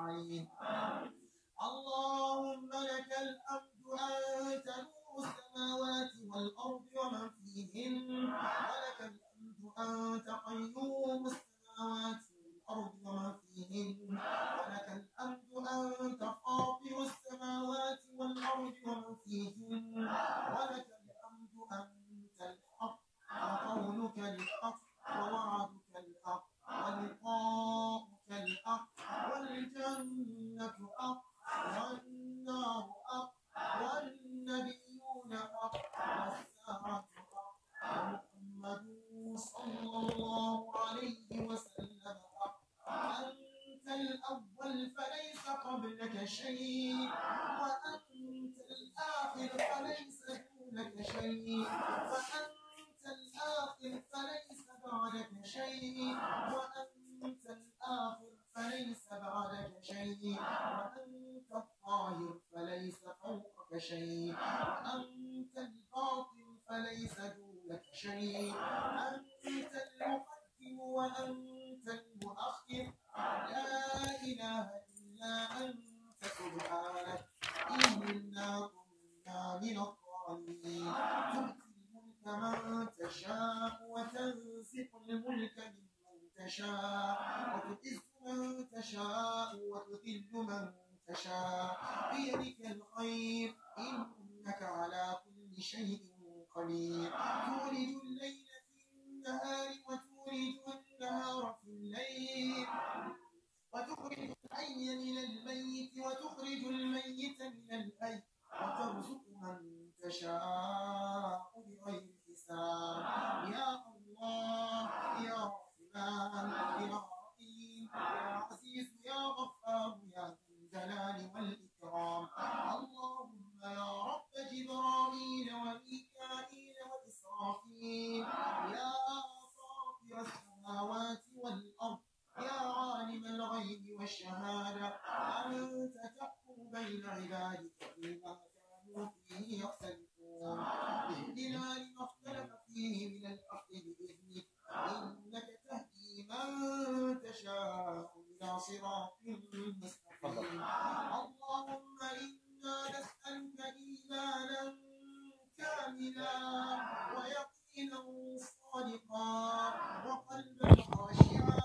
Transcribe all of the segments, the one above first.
أجمعين اللهم لك الحمد أنت نور السماوات والأرض ومن فيهن ولك الحمد أنت قيوم السماوات والأرض ومن فيهن ولك الحمد أنت فاطر السماوات والأرض ومن فيهن ولك الحمد أنت الحق وقولك الحق ووعدك الحق ولقاؤك الحق والجنة حق والنار حق والنبيون حق والساعة حق ومحمد صلى الله عليه وسلم حق أنت الأول فليس قبلك شيء وأنت الآخر فليس دونك شيء وأنت الآخر فليس بعدك شيء وأنت الآخر فليس بعدك شيء وأنت الظاهر فليس فوقك شيء وأنت الباطن فليس دونك شيء أنت المقدم وأنت المؤخر لا إله إلا أنت سبحانك إنا كنا من الظالمين تؤتي الملك من تشاء وتنزع الملك ممن تشاء وتعز من تشاء وتذل من تشاء بيدك الخير إنك على كل شيء قدير تولد الليل في النهار وتولد النهار في الليل وتخرج الحي من الميت وتخرج الميت من الحي وترزق من تشاء بغير حساب يا الله يا رحمن يا رحيم يا عزيز يا غفار يا ذا الجلال والإكرام اللهم يا رب جبرائيل وميكائيل وإسرافيل يا فاطر السماوات والأرض يا عالم الغيب والشهادة أنت تحكم بين عبادك فيما كانوا فيه يختلفون اهدنا لما اختلف فيه من الحق بإذنك إنك تهدي من تشاء إلى صراط مستقيم اللهم إنا نسألك إيمانا كاملا ويقينا صادقا وقلبا خاشعا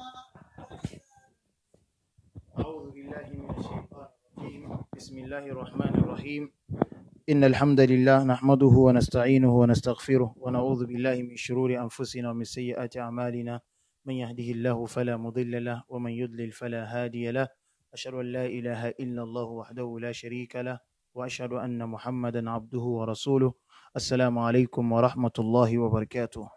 أعوذ بالله من الشيطان الرجيم بسم الله الرحمن الرحيم إن الحمد لله نحمده ونستعينه ونستغفره ونعوذ بالله من شرور أنفسنا ومن سيئات أعمالنا من يهده الله فلا مضل له ومن يضلل فلا هادي له أشهد أن لا إله إلا الله وحده لا شريك له وأشهد أن محمدا عبده ورسوله السلام عليكم ورحمة الله وبركاته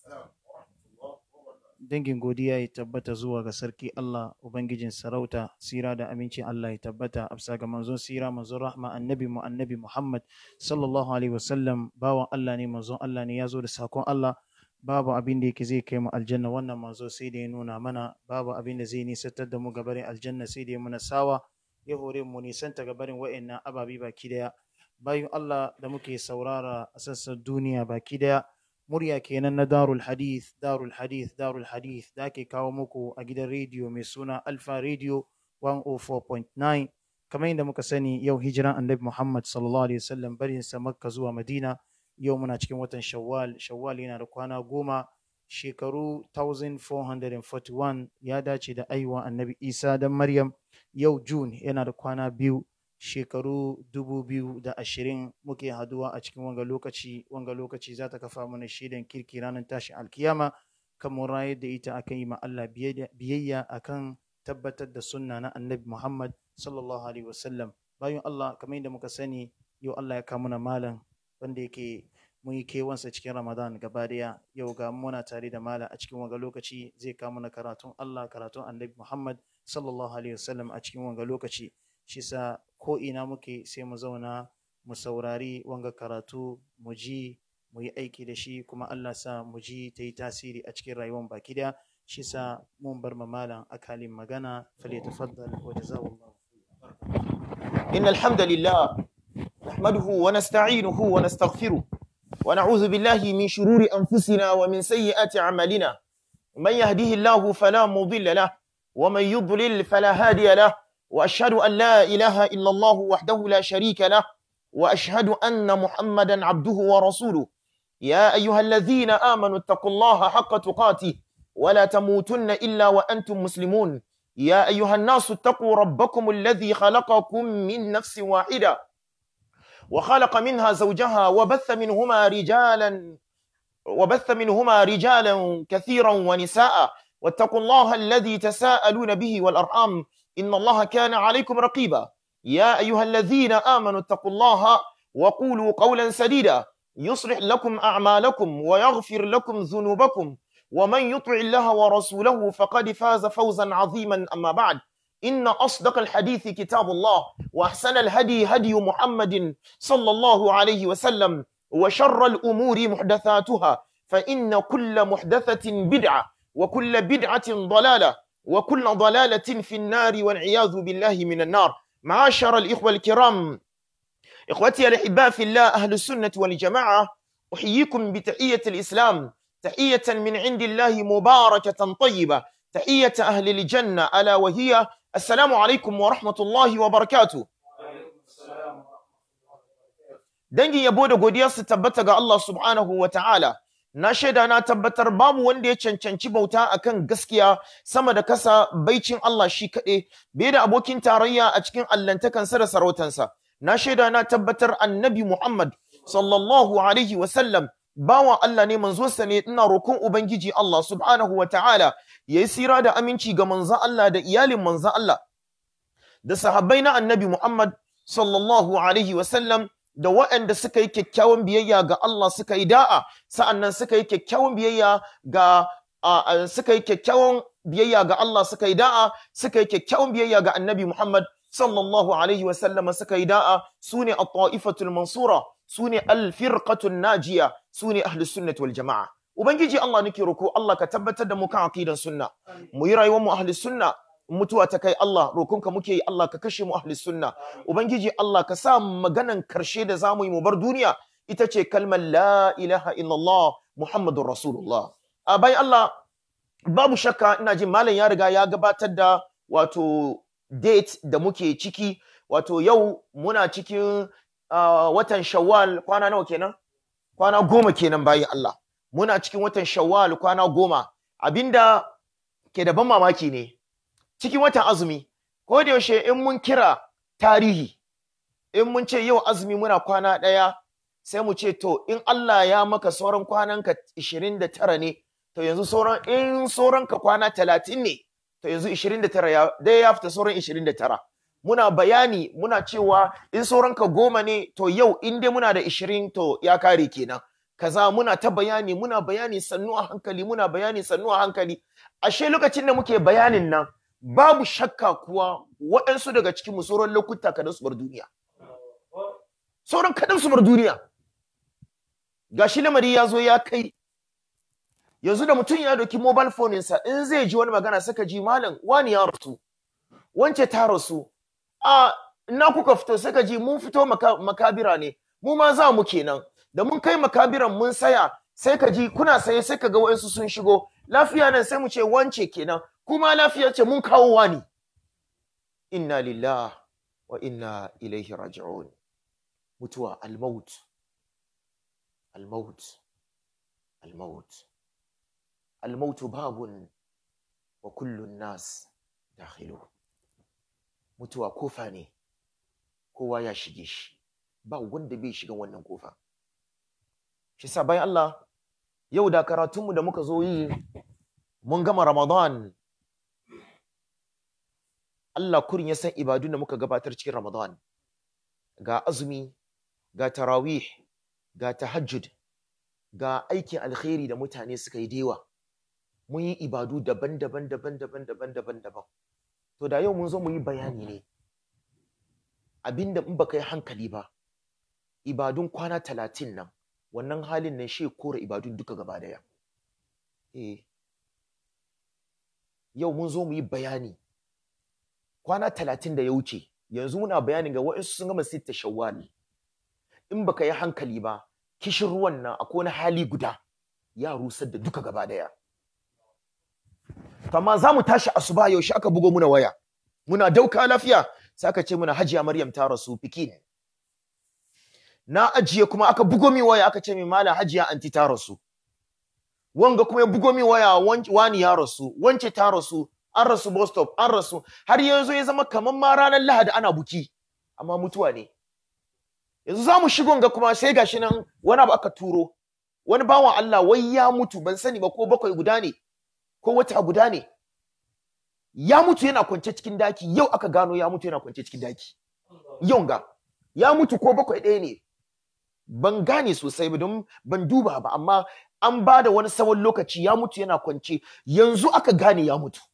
dangin godiya ya tabbata zuwa ga sarki Allah Ubangijin sarauta sira da aminci Allah ya tabbata a bisa ga manzon sira manzon rahma annabi mu annabi Muhammad sallallahu alaihi wasallam bawan Allah ne manzon Allah ne ya zo da sakon Allah babu abin da yake zai kai mu aljanna wannan manzo sai da ya nuna mana babu abin da zai nisantar da mu gabarin aljanna sai da ya muna sawa ya hore mu nisanta gabarin wa'annan ababi baki daya bayan Allah da muke saurara a sassan duniya baki daya murya kenan na darul hadith darul hadith darul hadith da ake kawo muku a gidan rediyo mai suna alfa radio 104.9 kamar yadda muka sani yau hijiran annabi muhammad sallallahu alaihi wasallam barin sa makka zuwa madina yau muna cikin watan shawwal shawwal yana da kwana goma shekaru 1441 ya dace da aiwa annabi isa dan maryam yau june yana da kwana biyu shekaru dubu biyu da ashirin muke haduwa a cikin wanga lokaci wanga lokaci za ta kafa mana shaidan kirki ranar tashin alkiyama kan mun rayar da ita akan yi ma Allah biyayya akan tabbatar da sunna na annabi Muhammad sallallahu alaihi wasallam bayan Allah kamar yadda muka sani yau Allah ya kawo mana malam wanda yake mun yi kewansa cikin Ramadan gaba daya yau ga muna tare da malam a cikin wanga lokaci zai kawo mana karatun Allah karatun annabi Muhammad sallallahu alaihi wasallam a cikin wanga lokaci shi sa ko ina muke sai mu zauna mu saurari wanga karatu mu ji mu yi aiki da shi kuma Allah sa mu ji ta yi tasiri a cikin rayuwar baki daya shi sa mun bar ma malam akalin magana fale tafaddal wa jazakallahu إن الحمد لله نحمده ونستعينه ونستغفره ونعوذ بالله من شرور أنفسنا ومن سيئات أعمالنا من يهده الله فلا مضل له ومن يضلل فلا هادي له وأشهد أن لا إله إلا الله وحده لا شريك له وأشهد أن محمدا عبده ورسوله يا أيها الذين آمنوا اتقوا الله حق تقاته ولا تموتن إلا وأنتم مسلمون يا أيها الناس اتقوا ربكم الذي خلقكم من نفس واحدة وخلق منها زوجها وبث منهما رجالا وبث منهما رجالا كثيرا ونساء واتقوا الله الذي تساءلون به والأرحام إن الله كان عليكم رقيبا يا أيها الذين آمنوا اتقوا الله وقولوا قولا سديدا يصلح لكم أعمالكم ويغفر لكم ذنوبكم ومن يطع الله ورسوله فقد فاز فوزا عظيما أما بعد إن أصدق الحديث كتاب الله وأحسن الهدي هدي محمد صلى الله عليه وسلم وشر الأمور محدثاتها فإن كل محدثة بدعة وكل بدعة ضلالة وكل ضلالة في النار والعياذ بالله من النار معاشر الإخوة الكرام إخوتي الأحباء في الله أهل السنة والجماعة أحييكم بتحية الإسلام تحية من عند الله مباركة طيبة تحية أهل الجنة ألا وهي السلام عليكم ورحمة الله وبركاته dangin yabo da godiya su tabbata ga Allah subhanahu wa ta'ala na shaida na tabbatar babu wanda ya cancanci bauta akan gaskiya sama da kasa baicin Allah shi kaɗai bai da abokin tarayya a cikin allantakansa da sarautansa na shaida na tabbatar annabi Muhammad sallallahu alaihi wa sallam bawa Allah ne manzonsa ne ina roƙon ubangiji Allah subhanahu wa ta'ala yayi sira da aminci ga manzon Allah da iyalin manzon Allah da sahabbai na annabi Muhammad sallallahu alaihi wa sallam da waɗanda suka yi kyakkyawan biyayya ga Allah suka yi da'a sa'annan suka yi kyakkyawan biyayya ga suka yi kyakkyawan biyayya ga Allah suka yi da'a suka yi kyakkyawan biyayya ga Annabi Muhammad sallallahu alaihi wa sallama suka yi da'a sune at-ta'ifatul mansura sune al-firqatul najiya sune ahlus sunnah wal jamaa ubangiji Allah nake roko Allah ka tabbatar da mu kan aqidan sunna mu yi rayuwar mu ahlus sunna mutuwa ta kai Allah rokonka muke yi Allah ka kashe mu ahli sunna ubangiji Allah ka sa maganan karshe da zamu yi mu bar duniya ita ce kalmar la ilaha illallah muhammadur rasulullah a bayan Allah babu shakka ina jin malam ya riga ya gabatar da wato date da muke ciki wato yau muna cikin watan shawwal kwana nawa kenan kwana goma kenan bayan Allah muna cikin watan shawwal kwana goma abinda ke da ban mamaki ne cikin watan azumi ko da yaushe in mun kira tarihi in mun ce yau azumi muna kwana ɗaya sai mu ce to in Allah ya maka sauran kwananka 29 ne to yanzu sauran in sauranka kwana 30 ne to yanzu 29 ya dai ya fita sauran 29 muna bayani muna cewa in sauranka goma ne to yau in dai muna da 20 to ya kare kenan kaza muna ta bayani muna bayani sannu a hankali muna bayani sannu a hankali ashe lokacin da muke bayanin nan babu shakka kuwa waɗansu daga cikin sauran lokuta kadan su bar duniya sauran kadan su bar duniya gashi lamari ya zo ya kai yanzu da mutum ya doki mobile phone sa in zai ji wani magana saka ji malam wani ya rasu wance ta rasu a ina kuka fito saka ji mun fito maka, makabira ne mu ma za mu kenan da mun kai makabiran mun saya sai ka ji kuna saye sai ka ga waɗansu sun shigo lafiya nan sai mu ce wance kenan kuma lafiya ce mun kawo wani inna lillah wa inna ilaihi raji'un mutuwa almaut almaut almaut almaut babun wa kullun nas dakhilu mutuwa kofa ne kowa ya shige shi ba wanda bai shiga wannan kofa shi sa bayan Allah yau da karatunmu da muka zo yi mun gama Ramadan Allah kurin ya san ibadun da muka gabatar cikin Ramadan ga azumi ga tarawih ga tahajjud ga aikin alkhairi da mutane suka yi dewa mun yi ibadu daban-daban daban-daban daban-daban daban to da yau mun zo mu yi bayani ne abinda in baka yi hankali ba ibadun kwana talatin nan wannan halin nan shi kora ibadun duka gaba daya eh yau mun zo mu yi bayani kwana talatin da ya wuce yanzu muna bayanin ga waɗansu sun gama sitta shawwal in baka yi hankali ba kishin ruwan nan akwai wani hali guda ya rusar da duka gaba daya to amma za mu tashi asuba yaushe aka bugo muna waya muna dauka lafiya sai aka ce muna hajiya maryam ta rasu fiki ne na ajiye kuma aka bugo mi waya aka ce mi mala hajiya anti ta rasu wanga kuma ya bugo mi waya wan- wani ya rasu wance ta rasu an rasu bus stop an rasu har yanzu ya zama kamar ma ranar lahadi ana buki amma mutuwa ne yanzu za mu shigo ga kuma sai gashi nan wani abu aka turo wani bawan Allah wai ya mutu ban sani ba ko bakwai guda ne ko wata guda ne ya mutu yana kwance cikin daki yau aka gano ya mutu yana kwance cikin daki yau ga ya mutu ko bakwai ɗaya ne ban gane sosai ba don ban duba ba amma an ba da wani tsawon lokaci ya mutu yana kwance yanzu aka gane ya mutu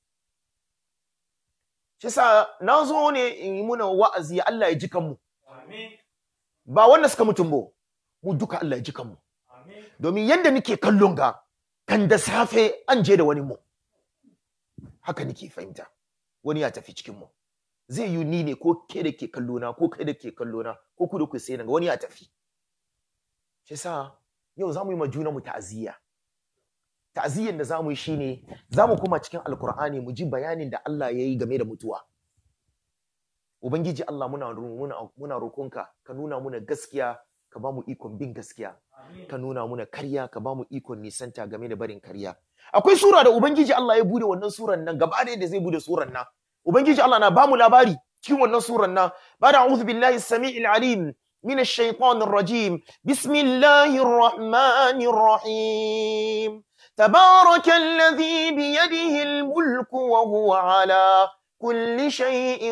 shi sa na zo ne in yi muna wa'azi Allah ya ji kanmu ba wanda suka mutum ba mu duka Allah ya ji kanmu domin yadda nake kallon ga kan da safe an je da wani mu haka nake fahimta wani ya tafi cikin mu zai yi ni ne ko ke da ke kallo na ko kai da ke kallo na ko ku da ku sai ga wani ya tafi shi sa yau za mu yi ma juna mu ta'aziyya ta'aziyyan da za mu yi shine za mu koma cikin alkur'ani mu ji bayanin da Allah ya yi game da mutuwa ubangiji Allah muna muna muna roƙonka ka nuna muna gaskiya ka ba mu ikon bin gaskiya ka nuna muna karya ka ba mu ikon nisanta game da barin karya akwai sura da ubangiji Allah ya bude wannan suran nan gaba ɗaya da zai bude suran nan ubangiji Allah na ba mu labari cikin wannan suran nan ba da a'udhu billahi samiil alim من الشيطان الرجيم بسم الله الرحمن الرحيم تبارك الذي بيده الملك وهو على كل شيء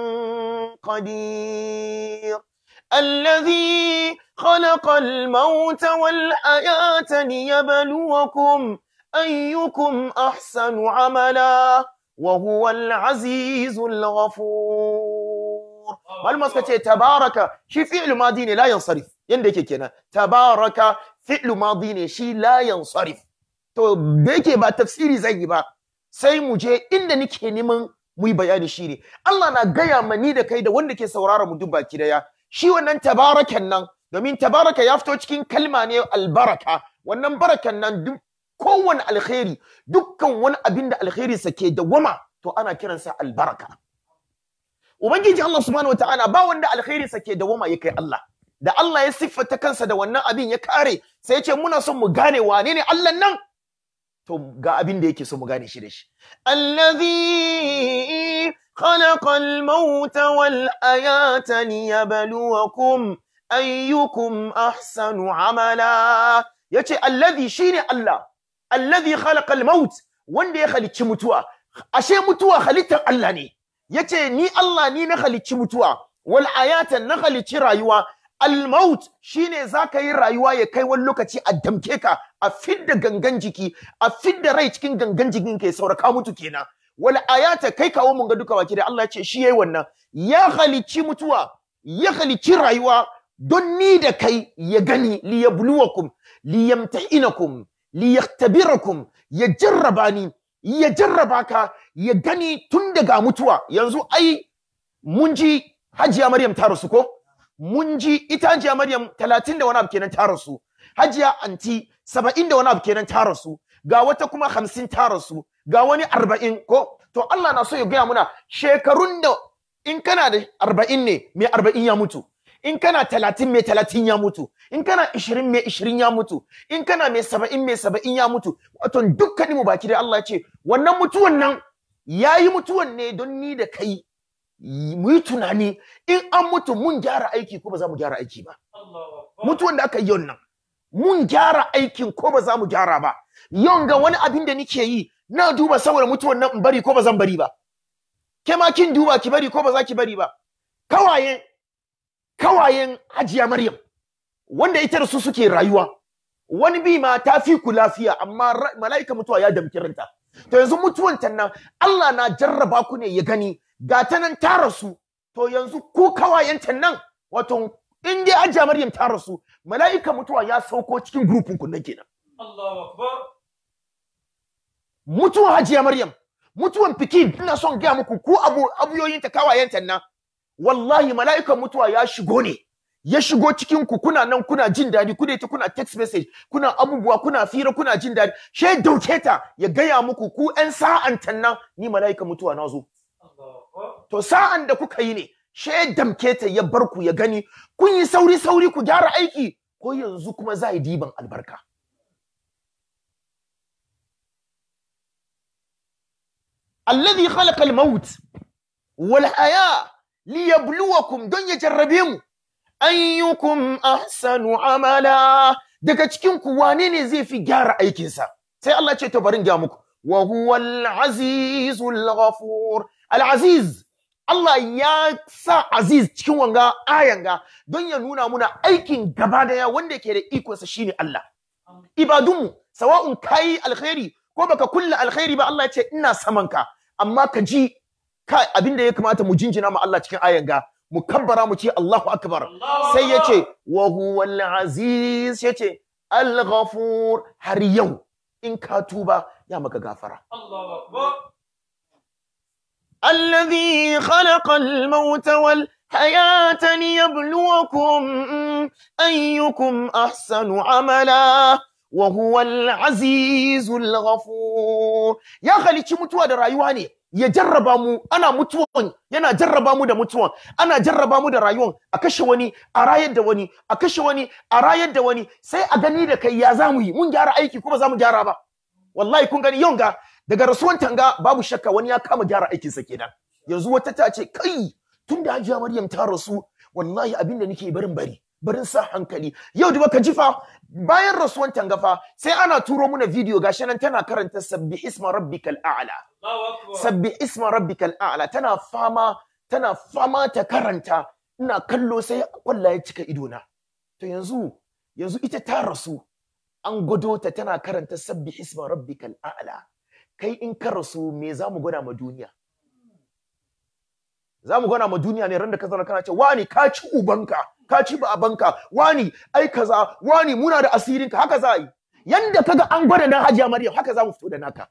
قدير الذي خلق الموت والحياة ليبلوكم أيكم أحسن عملا وهو العزيز الغفور malama suka ce tabaraka shi fi'lu madi ne la yansarif yanda yake kenan tabaraka fi'lu madi ne shi la yansarif to da yake ba tafsiri zan yi ba sai mu je inda nake neman mu yi bayani shi ne Allah na gaya ma ni da kai da wanda ke saurara mu duk baki daya shi wannan tabarakan nan domin tabaraka ya fito cikin kalma ne albaraka wannan barakan nan duk kowane alkhairi dukkan wani abin da alkhairi sa ke dawama to ana kiransa albaraka Ubangiji Allah subhanahu wataala ba wanda alkhairi sa ke dawama ya kai Allah. Da Allah ya siffata kansa da wannan abin ya kare sai ya ce muna son mu gane wane ne Allah nan? To ga abin da yake so mu gane shi da shi. Allazi khalaqa al-mauta wal ayata liyabluwakum ayyukum ahsanu amala. Yace allazi shine Allah. Allazi khalaqa al-maut wanda ya halicci mutuwa. Ashe mutuwa halittar Allah ne. yace ni Allah ni na halicci mutuwa wal ayatan na halicci rayuwa al maut shine zaka yi rayuwa ya kai wani lokaci a damke ka a fidda gangan jiki a fidda rai cikin gangan jikin kai sauraka mutu kenan wal ayata kai kawo mun ga duka baki da Allah ce shi yayi wannan ya halicci mutuwa ya halicci rayuwa don ni da kai ya gani li yabluwakum li yamtahinakum li yaktabirakum ya jarraba ni ya jarraba ka ya gani tun daga mutuwa yanzu ai mun ji hajiya maryam ta rasu ko mun ji ita hajiya maryam talatin da wani abu kenan ta rasu hajiya anti saba'in da wani abu kenan ta rasu ga wata kuma hamsin ta rasu ga wani arba'in ko to Allah na so ya gaya muna shekarun da in kana da arba'in ne mai arba'in ya mutu in kana talatin mai talatin ya mutu in kana ishirin mai ishirin ya mutu in kana mai saba'in mai saba'in ya mutu wato dukkanin mu baki da Allah ya ce wannan mutuwan nan ya yi mutuwan ne don ni da kai mu yi tunani in an mutu mun gyara aiki ko ba za mu gyara aiki ba mutuwan da aka yi yau nan mun gyara aikin ko ba za mu gyara ba yau ga wani abin da nike yi na duba saboda mutuwan nan in bari ko ba zan bari ba ke ma kin duba ki bari ko ba za ki bari ba kawayen kawayen hajiya maryam wanda ita da su suke rayuwa wani bi ma ta fi ku lafiya amma mala'ika mutuwa ya damki ranta to yanzu mutuwan ta nan Allah na jarraba ku ne ya gani ga ta nan ta rasu to yanzu ku kawayen ta nan wato in dai hajiya maryam ta rasu mala'ika mutuwa ya sauko cikin grupin ku nan kenan Allahu akbar mutuwan hajiya maryam mutuwan fikin ina son gaya muku ku abu abuyoyin ta kawayen ta nan wallahi mala'ikan mutuwa ya shigo ne ya shigo cikin ku kuna nan kuna jin daɗi kuna ita kuna text message kuna abubuwa kuna fira kuna jin daɗi she dauke ta ya gaya muku ku ƴan sa'an nan ni mala'ikan mutuwa na zo to sa'an da kuka yi ne she ya damke ta ya bar ku ya gani kun yi sauri sauri ku gyara aiki ko yanzu kuma za yi diban albarka alladhi khalaqa al-maut wal haya liyabluwakum don ya jarrabe mu ayyukum ahsanu amala daga cikin ku wane ne zai fi gyara aikinsa sai Allah ce to barin ga muku wa huwal azizul ghafur al aziz Allah ya sa aziz cikin wanga ayan ga don ya nuna muna aikin gaba daya wanda yake da ikonsa shine Allah ibadunmu sawa'un kai alkhairi ko baka kulla alkhairi ba Allah ya ce ina saman ka amma ka ji kai abinda ya kamata mu jinjina ma Allah cikin ayan ga mu kabbara mu ce Allahu akbar sai ya ce wa huwal aziz ya ce al ghafur har yau in ka tuba ya maka gafara الذي خلق الموت والحياة ليبلوكم أيكم أحسن عملا وهو العزيز الغفور يا خلي mutuwa da rayuwa ne ya jarraba mu ana mutuwan yana jarraba mu da mutuwan ana jarraba mu da rayuwan a kashe wani a rayar da wani a kashe wani a rayar da wani sai a gani da kai ya zamu yi mun gyara aiki kuma za mu gyara ba wallahi kun gani yau ga daga rasuwan tanga babu shakka wani ya kama gyara aikinsa kenan yanzu wata ta ce kai tun da hajiya maryam ta rasu wallahi abin da nake barin bari barin sa hankali yau da baka jifa bayan rasuwan tanga fa sai ana turo muna video gashi nan tana karanta sabbi isma rabbikal a'la sabbi isma rabbikal a'la tana fama tana fama ta karanta ina kallo sai kwalla ya cika idona to yanzu yanzu ita ta rasu an gwado ta tana karanta sabbi isma rabbikal a'la kai in ka rasu me za mu gwada ma duniya za mu gwada ma duniya ne ran da ka zauna kana ce wani ka ci ubanka ka ci babanka wani ai kaza wani muna da asirinka haka za a yi yanda kaga an gwada na hajiya maryam haka za mu fito da naka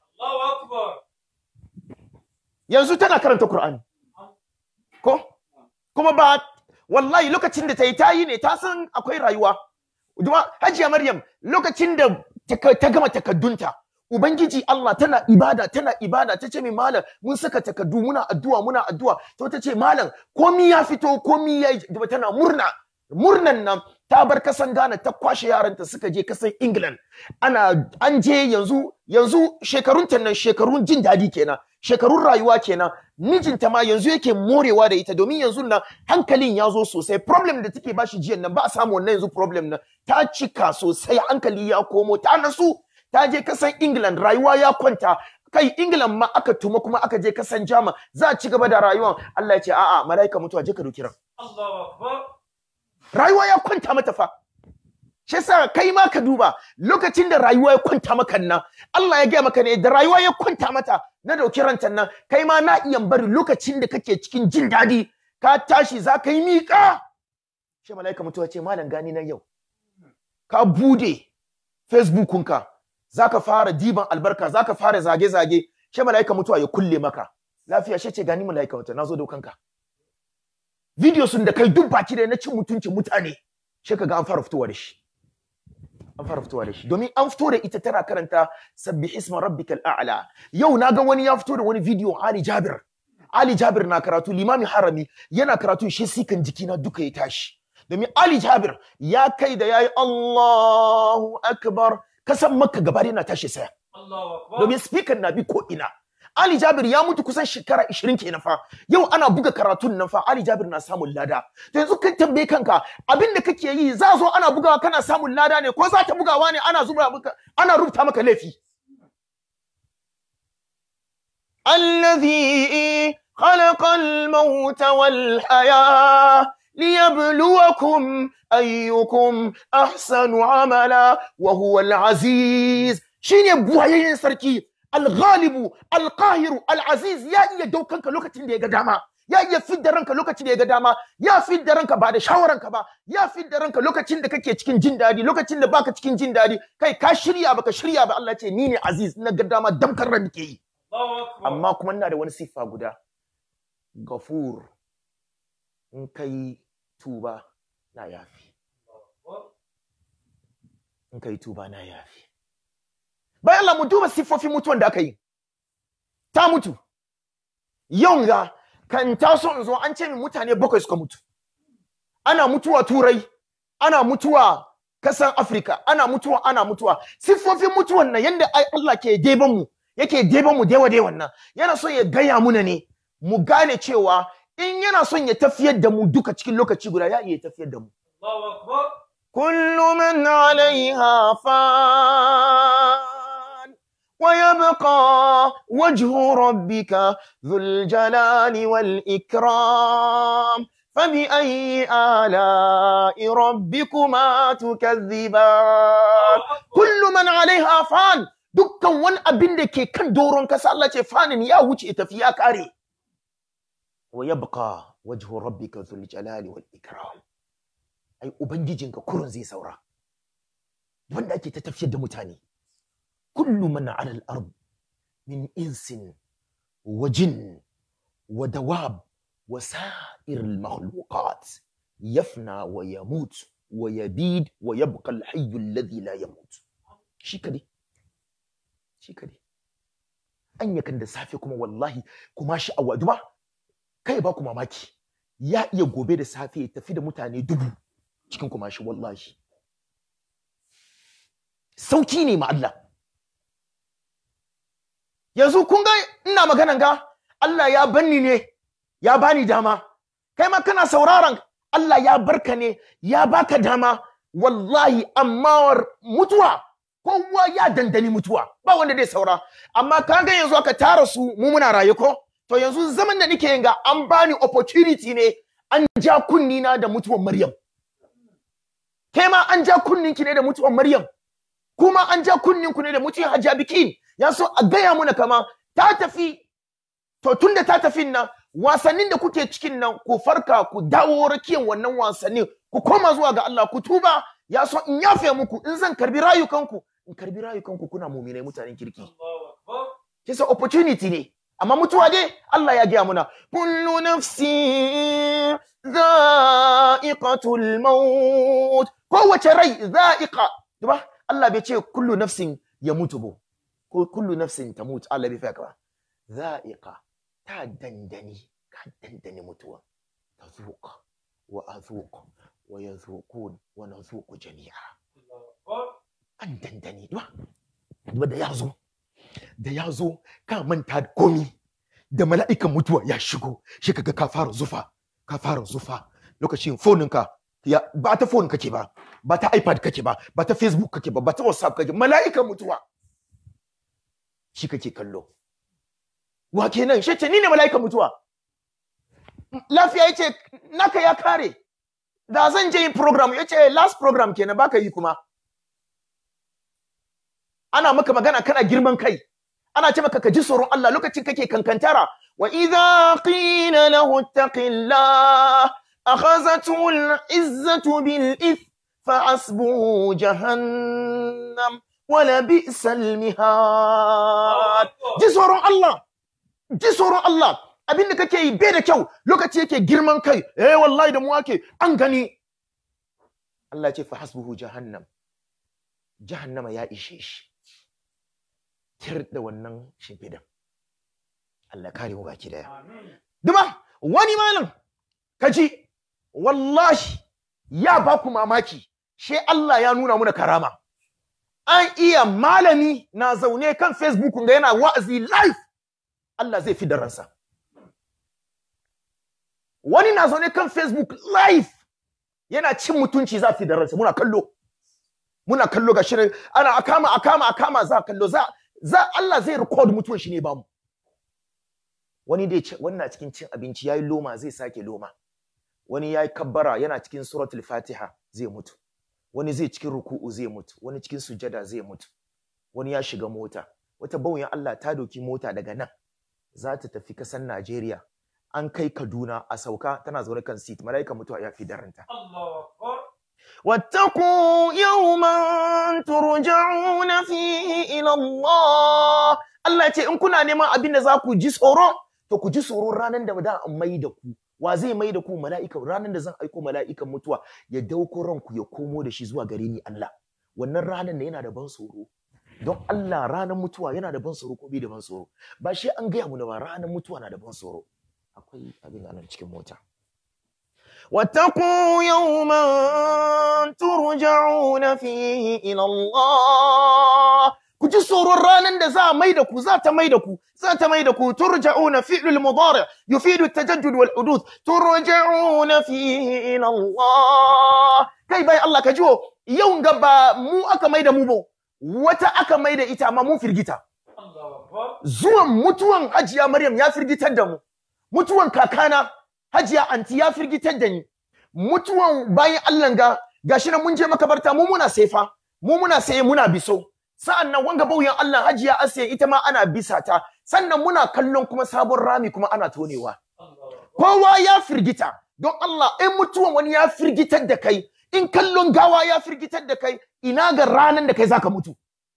yanzu tana karanta qur'ani ko kuma ba wallahi lokacin da ta yi ta yi ne ta san akwai rayuwa Duma hajiya maryam lokacin da ta gama takaddunta Ubangiji Allah tana ibada tana ibada ta ce mai malam mun saka takardu muna addu'a muna addu'a to ta ce malam komi ya fito komi ya tana murna murnan nan ta bar kasan Ghana ta kwashe yaranta suka je kasan England ana an je yanzu yanzu shekarun ta nan shekarun jin dadi kenan shekarun rayuwa kenan mijinta ma yanzu yake morewa da ita domin yanzu nan hankalin ya zo sosai problem da take bashi jiyan nan ba a samu wannan yanzu problem nan ta cika sosai hankali ya komo ta nasu ta je kasan England rayuwa ya kwanta kai England ma aka tuma kuma aka je kasan Jama za a ci gaba da rayuwan Allah ya ce a'a malaika mutuwa je ka doki ran rayuwa ya kwanta mata fa shi yasa kai ma ka duba lokacin da rayuwa ya kwanta maka nan Allah ya gaya maka ne da rayuwa ya kwanta mata na dauki ranta nan kai ma na iya bari lokacin da kake cikin jin daɗi ka tashi za ka yi miƙa shi malaika mutuwa ce malam gani na yau ka bude Facebookunka za ka fara diban albarka za ka fara zage-zage shi mala'ika mutuwa ya kulle maka lafiya shi ce gani mala'ika wata na zo da kanka video sun da kai duk baki da na cin mutuncin mutane shi ka ga an fara fitowa da shi an fara fitowa da shi domin an fito da ita tana karanta sabbi isma rabbikal a'la yau na ga wani ya fito da wani video Ali Jabir Ali Jabir na karatu limami harami yana karatu shi sikan jikina duka ya tashi domin Ali Jabir ya kai da yayi Allahu akbar kasan makka gaba yana tashi saya domin speaker na bi ko ina Ali Jabir ya mutu kusan shekara 20 kenan fa yau ana buga karatun nan fa Ali Jabir na samun lada to yanzu kan tambaye kanka abin da kake yi za zo ana bugawa kana samun lada ne ko za ta bugawa ne ana zuba maka ana rubuta maka laifi الذي خلق الموت والحياة ليبلوكم أيكم أحسن عملا وهو العزيز شيني بوهيين سركي الغالب القاهر العزيز يا إيا دوكانك لوكتين دي قداما ya iya fidda ranka lokacin da ya ga dama ya fidda ranka ba da shawaranka ba ya fidda ranka lokacin da kake cikin jin daɗi lokacin da baka cikin jin daɗi kai ka shirya baka shirya ba Allah ce ni ne aziz na ga dama damkar ran ke yi amma kuma ina da wani siffa guda gafur in kai tuba na yafi in kai tuba na yafi bayan Allah mu duba siffofin mutuwan da aka yi ta mutu yau ga kan taso in zo an ce min mutane bakwai suka mutu ana mutuwa turai ana mutuwa kasan Afrika ana mutuwa ana mutuwa siffofin mutuwan nan yanda ai Allah ke deban mu yake deban mu dewa dewan nan yana so ya gaya muna ne mu gane cewa in yana son ya tafiyar da mu duka cikin lokaci guda ya iya tafiyar da mu kullu man alaiha fan wa yabqa wajhu rabbika dhul jalali wal ikram فبأي آلاء ربكما تكذبان كل من عليها فان dukkan wani abin da ke kan doron kasa Allah ce fanin ya wuce tafi ya kare wa yabqa wajhu rabbika dhul jalali wal ikram ai ubangijinka kurun zai saura wanda ake ta tafiyar da mutane kullu man ala al ard min insin wa jin wa dawab وسائر المخلوقات يفنى ويموت ويبيد ويبقى الحي الذي لا يموت shi kade shi kade an yakan da safe kuma wallahi kuma shi a waduba kai ba ku mamaki ya iya gobe da safe ya tafi da mutane dubu cikin kuma shi wallahi sauki ne ma Allah yanzu kun ga ina maganan ga Allah ya banni ne ya bani dama kai ma kana sauraron Allah ya barka ne ya baka dama wallahi amma mutuwa kowa ya dandani mutuwa ba wanda zai saura amma kaga yanzu aka tara su mu muna raye ko to yanzu zaman da nake yin ga an bani opportunity ne an ja kunni na da mutuwar Maryam kai ma an ja kunnin ki ne da mutuwar Maryam kuma an ja kunnin ku ne da mutuwar Hajja Bikin ya so a gaya muna kama ta tafi to tunda ta tafi nan wasannin da kuke cikin nan ku farka ku dawo rakiyan wannan wasannin ku koma zuwa ga Allah ku tuba ya so in yafe muku in zan karbi rayukanku in karbi rayukanku kuna muminai mutanen kirki kisa opportunity ne amma mutuwa dai Allah ya gaya muna kullu nafsi za'iqatul maut kowace rai za'iqa duba Allah bai ce kullu nafsin ya mutu ba ko kullu nafsin ta mutu Allah bai fa ka za'iqa ta dandani ka dandani mutuwa ta zuƙa wa a zuƙa wa ya zuƙun wa na zuƙu jami'a an dandani duba duba da ya zo da ya zo ka manta da komi da mala'ikan mutuwa ya shigo shi kaga ka fara zufa ka fara zufa lokacin foninka ya ba ta phone kake ba ba ta ipad kake ba ba ta facebook kake ba ba ta whatsapp kake mala'ikan mutuwa shi kake kallo wa kenan shi ce ni ne mala'ikan mutuwa lafiya yace naka ya kare da zan je yin program yace last program kenan baka yi kuma ana maka magana kana girman kai ana ce maka ka ji tsoron Allah lokacin kake kankantara wa idza qila lahu ittaqillah akhazatu al-izzatu bil ith fa asbuhu jahannam wala bi'sal mihad ji tsoron Allah ji tsoron Allah abinda kake yi bai da kyau lokaci yake girman kai eh wallahi da mu ake an gani Allah ce fa hasbuhu jahannam jahannama ya ishe shi tir da wannan shimfidan Allah kare mu baki daya duma wani malam kaji wallahi ya ba ku mamaki she Allah ya nuna muna karama an iya malami na zaune kan Facebook ga yana wa'azi live Allah zai fi da ransa wani na zaune kan Facebook live yana cin mutunci za fi da ransa muna kallo muna kallo ga shirin ana akama akama akama za kallo za za Allah zai record mutuwan shi ne ba mu wani dai wani na cikin cin abinci yayi loma zai sake loma wani yayi kabbara yana cikin suratul fatiha zai mutu wani zai cikin ruku'u zai mutu wani cikin sujada zai mutu wani ya shiga mota wata bauyin Allah ta doki mota daga nan za ta tafi kasan Najeriya an kai Kaduna a sauka tana zaune kan seat malaika mutuwa ya fi daranta واتقوا يوما ترجعون فيه إلى الله Allah ya ce in kuna neman abin da za ku ji tsoro to ku ji tsoro ranar da da mai da ku wa zai mai da ku mala'ika ranar da zan aiko mala'ikan mutuwa ya dauko ranku ya komo da shi zuwa gare ni Allah wannan ranar ne yana da ban tsoro don Allah ranar mutuwa yana da ban tsoro ko bai da ban tsoro ba shi an gaya mu ba ranar mutuwa na da ban tsoro akwai abin anan cikin mota واتقوا يوما ترجعون فيه إلى الله ku ji tsoron ranar da za a mai da ku za ta mai da ku za ta mai da ku turja'una fi'lul mudari yufidu at-tajaddud wal huduth turja'una fihi ila Allah kai bai Allah ka jiwo yau ga ba mu aka mai da mu ba wata aka mai da ita amma mun firgita zuwan mutuwan hajiya Maryam ya firgitar da mu mutuwan kakana hajiya anti ya firgitar da ni mutuwan bayan Allah ga gashi nan mun je makabarta mu muna sefa mu muna saye muna biso sa'annan wanga bauyan Allah hajiya asiya ita ma ana bisa ta sannan muna kallon kuma sabon rami kuma ana tonewa kowa ya firgita don Allah in mutuwan wani ya firgitar da kai in kallon gawa ya firgitar da kai ina ga ranan da kai zaka mutu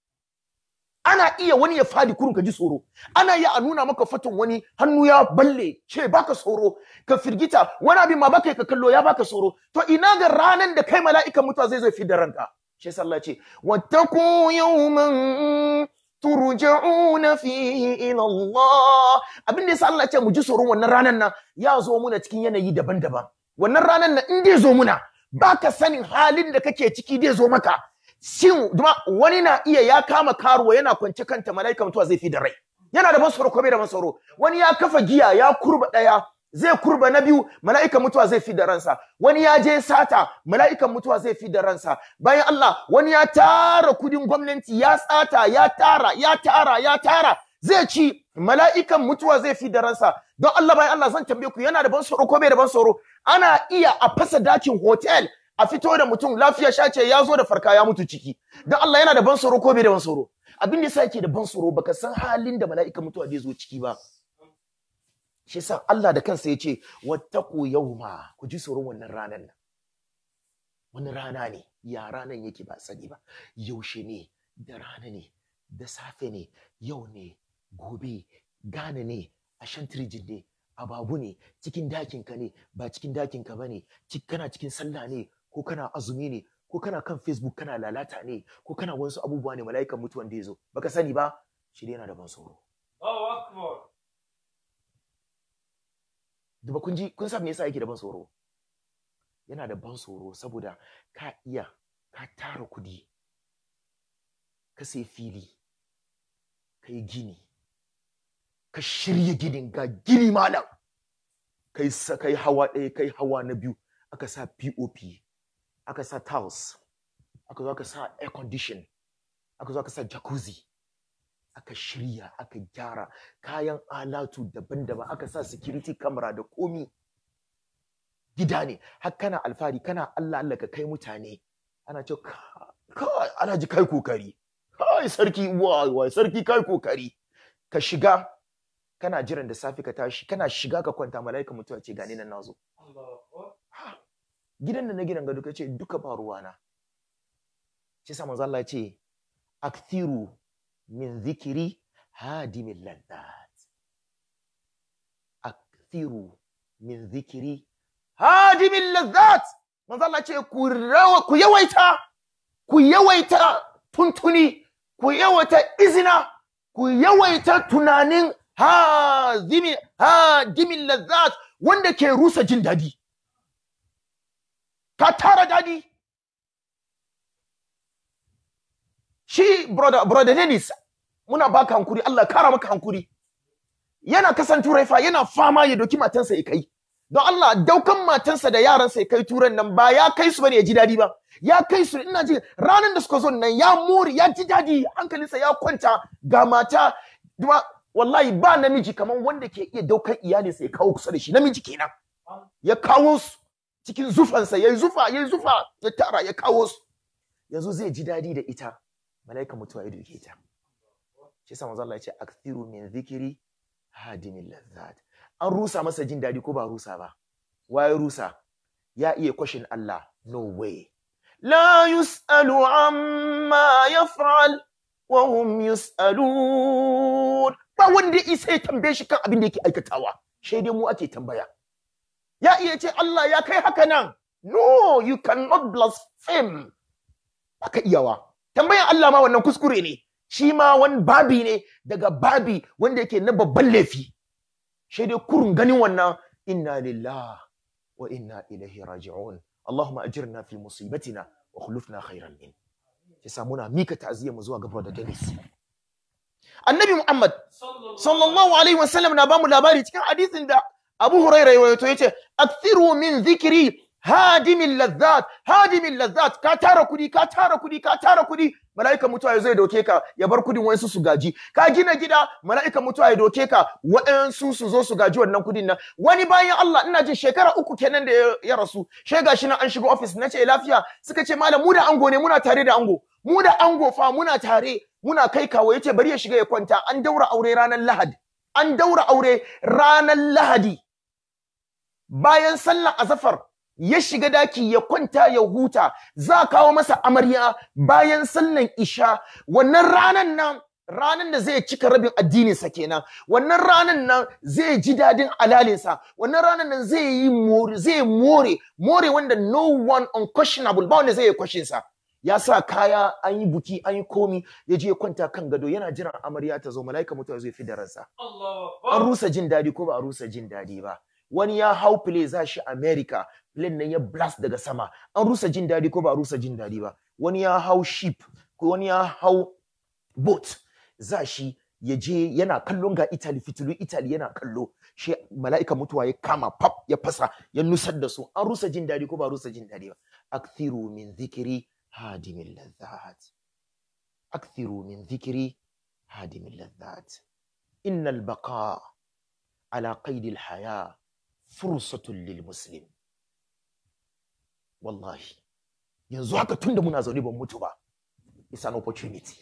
ana iya wani ya fadi kurun ka ji tsoro ana iya a nuna maka fatan wani hannu ya balle ce baka tsoro ka firgita wani abin ma baka ka kallo ya baka tsoro to ina ga ranan da kai mala'ikan mutuwa zai zo fi da ranka shi yasa Allah ce wattaqu yawman turja'una fihi ila Allah abin da yasa Allah ce mu ji tsoron wannan ranan nan ya zo muna cikin yanayi daban-daban wannan ranan nan in dai zo muna baka sanin halin da kake ciki dai zo maka shin duma wani na iya ya kama karuwa yana kwance kanta malaika mutuwa zai fi da rai yana da masoro ko bai da masoro wani ya kafa giya ya kurba daya zai kurba na biyu mala'ikan mutuwa zai fi da ransa wani ya je sata mala'ikan mutuwa zai fi da ransa bayan Allah wani ya tara kudin gwamnati ya tsata ya tara ya tara ya tara zai ci mala'ikan mutuwa zai fi da ransa don Allah bayan Allah zan tambaye ku yana da ban tsoro ko bai da ban tsoro ana iya a fasa dakin hotel a fito da mutum lafiya shace ya zo da farka ya mutu ciki don Allah yana da ban tsoro ko bai da ban tsoro abin da yasa yake da ban tsoro baka san halin da mala'ikan mutuwa zai zo ciki ba shi yasa Allah da kansa ya ce wattaqu yawma ku ji tsoron wannan ranar nan wani rana ne ya ranan yake ba sani ba yaushe ne da rana ne da safe ne yau ne gobe gane ne a shantirijin ne ababu ne cikin dakin ka ne ba cikin dakin ka bane kana cikin sallah ne ko kana azumi ne ko kana kan facebook kana lalata ne ko kana wasu abubuwa ne mala'ikan mutuwan da ya zo baka sani ba shi dai yana da ban tsoro Duba kun ji kun san me yasa yake da ban tsoro? Yana da ban tsoro saboda ka iya ka tara kudi ka sai fili ka yi gini ka shirya ginin ga gini malam kai sa kai hawa ɗaya kai hawa na biyu aka sa POP aka sa tiles aka zo aka sa air condition aka zo aka sa jacuzzi aka shirya aka gyara kayan alatu daban-daban aka sa security camera da komi gida ne har kana alfahari kana Allah Allah ka kai mutane ana ce kai alhaji kai kokari kai sarki wai wai sarki kai kokari ka shiga kana jiran da safi ka tashi kana shiga ka kwanta malaika mutuwa ce gani nan nazo gidan da na gidan gado kace duka ba ruwana shi sa manzo Allah ya ce akthiru min zikiri hadimin laddat akthiru min zikiri hadimin laddat manzo Allah ce ku rawa ku yawaita ku yawaita tuntuni ku yawaita izina ku yawaita tunanin hadimi hadimin laddat wanda ke rusa jin dadi ka tara dadi shi brother brother Dennis muna baka hankuri Allah kara maka hankuri yana kasan turai fa yana fama ya doki matansa ya kai don Allah daukan matansa da yaransa ya kai turan nan ba ya kai su bane ya ji dadi ba ya kai su ina ji ranar da suka zo nan ya mori ya ji dadi hankalinsa ya kwanta ga mata duma wallahi ba namiji kaman wanda ke iya daukan iyalinsa ya kawo kusa da shi namiji kenan ya kawo su cikin zufansa yayi zufa yayi zufa ya tara ya kawo su yanzu zai ji dadi da ita malaika mutuwa ya duke ta shi yasa manzo Allah ya ce akthiru min dhikri hadimil lazzat an rusa masa jin dadi ko ba rusa ba waye rusa ya iya kwashin Allah no way la yusalu amma yaf'al wa hum yusalun ba wanda isa ya tambaye shi kan abin da yake aikatawa sai dai mu ake tambaya ya iya ce Allah ya kai haka nan no you cannot blaspheme aka iyawa tambayan Allah ma wannan kuskure ne shi ma wani babi ne daga babi wanda yake na babban laifi shi dai kurun ganin wannan inna lillah wa inna ilaihi raji'un Allahumma ajirna fi musibatina wa khulufna khairan min yasa muna mika ta'aziyya mu zuwa ga brother Dennis Annabi Muhammad sallallahu alaihi wasallam na bamu labari cikin hadisin da Abu Hurairah ya to yace akthiru min dhikri hadimin lazzat hadimin lazzat ka tara kudi ka tara kudi ka tara kudi mala'ika mutuwa ya zo ya doke ka ya bar kudin wayansu su gaji ka gina gida mala'ika mutuwa ya doke ka wayansu su zo su gaji wannan kudin nan wani bayan Allah ina jin shekara uku kenan da ya, ya rasu she gashi nan an shiga office nace lafiya suka ce malam mu da ango ne muna tare da ango mu da ango fa muna tare muna kai kawo yace bari ya shiga ya kwanta an daura aure ranar Lahadi an daura aure ranar Lahadi bayan sallar azafar ya shiga daki ya kwanta ya huta za a kawo masa amarya bayan sallan isha wannan ranan nan ranan da zai cika rabin addininsa kenan wannan ranan nan zai ji dadin alalinsa wannan ranan nan zai yi more zai more more wanda no one unquestionable ba wanda zai yi question sa ya sa kaya an yi buki an yi komi ya je ya kwanta kan gado yana jiran amarya ta zo malaika mutuwa zai fi da ransa an rusa jin dadi ko ba a rusa jin dadi ba wani ya hau play za shi America plane nan ya blast daga sama an rusa jin dadi ko ba a rusa jin dadi ba wani ya hau ship ko wani ya hau boat za shi ya je yana kallon ga Italy fitilu Italy yana kallo shi mala'ika mutuwa ya kama pap ya fasa ya nusar da su an rusa jin dadi ko ba a rusa jin dadi ba akthiru min dhikri hadimin ladhat akthiru min dhikri hadimin ladhat innal baqa ala qaidi al haya fursatun lil muslim wallahi yanzu haka tunda muna zaune ban mutu ba it's an opportunity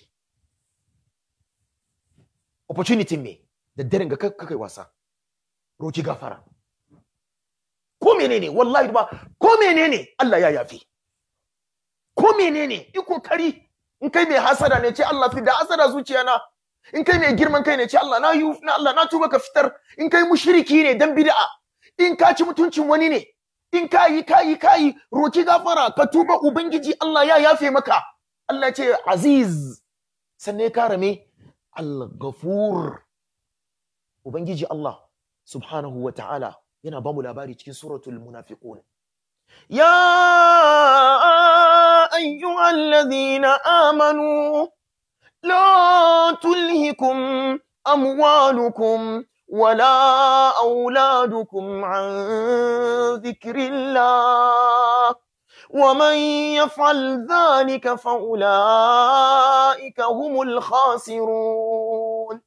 opportunity me da daren ga kai wasa roki gafara ko menene wallahi ba ko menene Allah ya yafi ko menene yi kokari in kai mai hasada ne ce Allah fi da hasada zuciya na in kai mai girman kai ne ce Allah na yi na Allah na tuba ka fitar in kai mushriki ne dan bid'a in ka ci mutuncin wani ne in ka yi ka yi ka yi roki gafara ka tuba ubangiji Allah ya yafe maka Allah ce aziz sannan ya kara me al-ghafur ubangiji Allah subhanahu wa ta'ala yana ba mu labari cikin suratul munafiqun ya ayyuhal ladhina amanu la tulhikum amwalukum ولا أولادكم عن ذكر الله ومن يفعل ذلك فأولئك هم الخاسرون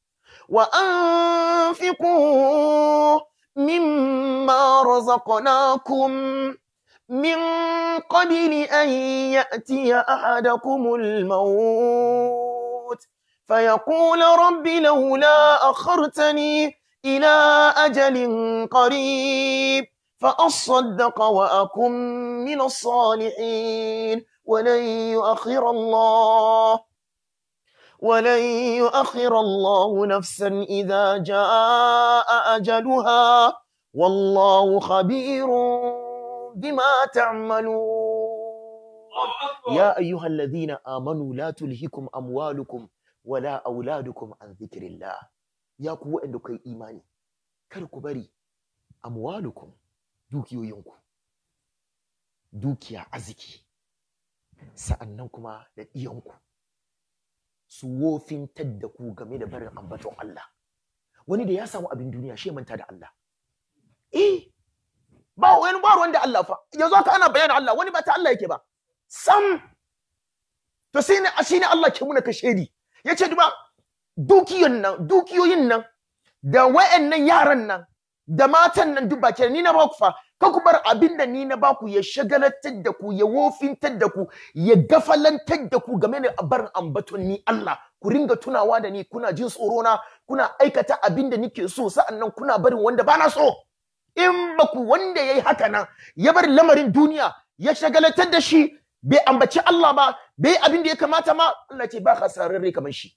وأنفقوا مما رزقناكم من قبل أن يأتي أحدكم الموت فيقول رب لولا أخرتني إلى أجل قريب فأصدق وأكن من الصالحين ولن يؤخر الله ولن يؤخر الله نفسا إذا جاء أجلها والله خبير بما تعملون يا أيها الذين آمنوا لا تلهكم أموالكم ولا أولادكم عن ذكر الله ya ku waɗanda kai imani kar ku bari amwalukum dukiyoyinku dukiya arziki sa'annan kuma da ɗiyanku su wofintar da ku game da barin ambaton Allah wani da ya samu abin duniya shi manta da Allah eh ba wani ba wanda Allah fa yanzu haka ana bayanin Allah wani ba ta Allah yake ba sam to sai ne shine Allah ke muna kashedi yace duba dukiyoyin nan dukiyoyin nan da wayannan yaran nan da matan nan duk baki ni na ba ku fa ka ku bar abin da ni na ba ku ya shagalatar da ku ya wofintar da ku ya gafalantar da ku game da barin ambaton ni Allah ku ringa tunawa da ni kuna jin tsoro na kuna aikata abin da nike so sa'annan kuna barin wanda bana so in ba ku wanda yayi haka nan ya bar lamarin duniya ya shagalatar da shi bai ambaci Allah ba bai abin da ya kamata ma Allah ce ba hasararre kamar shi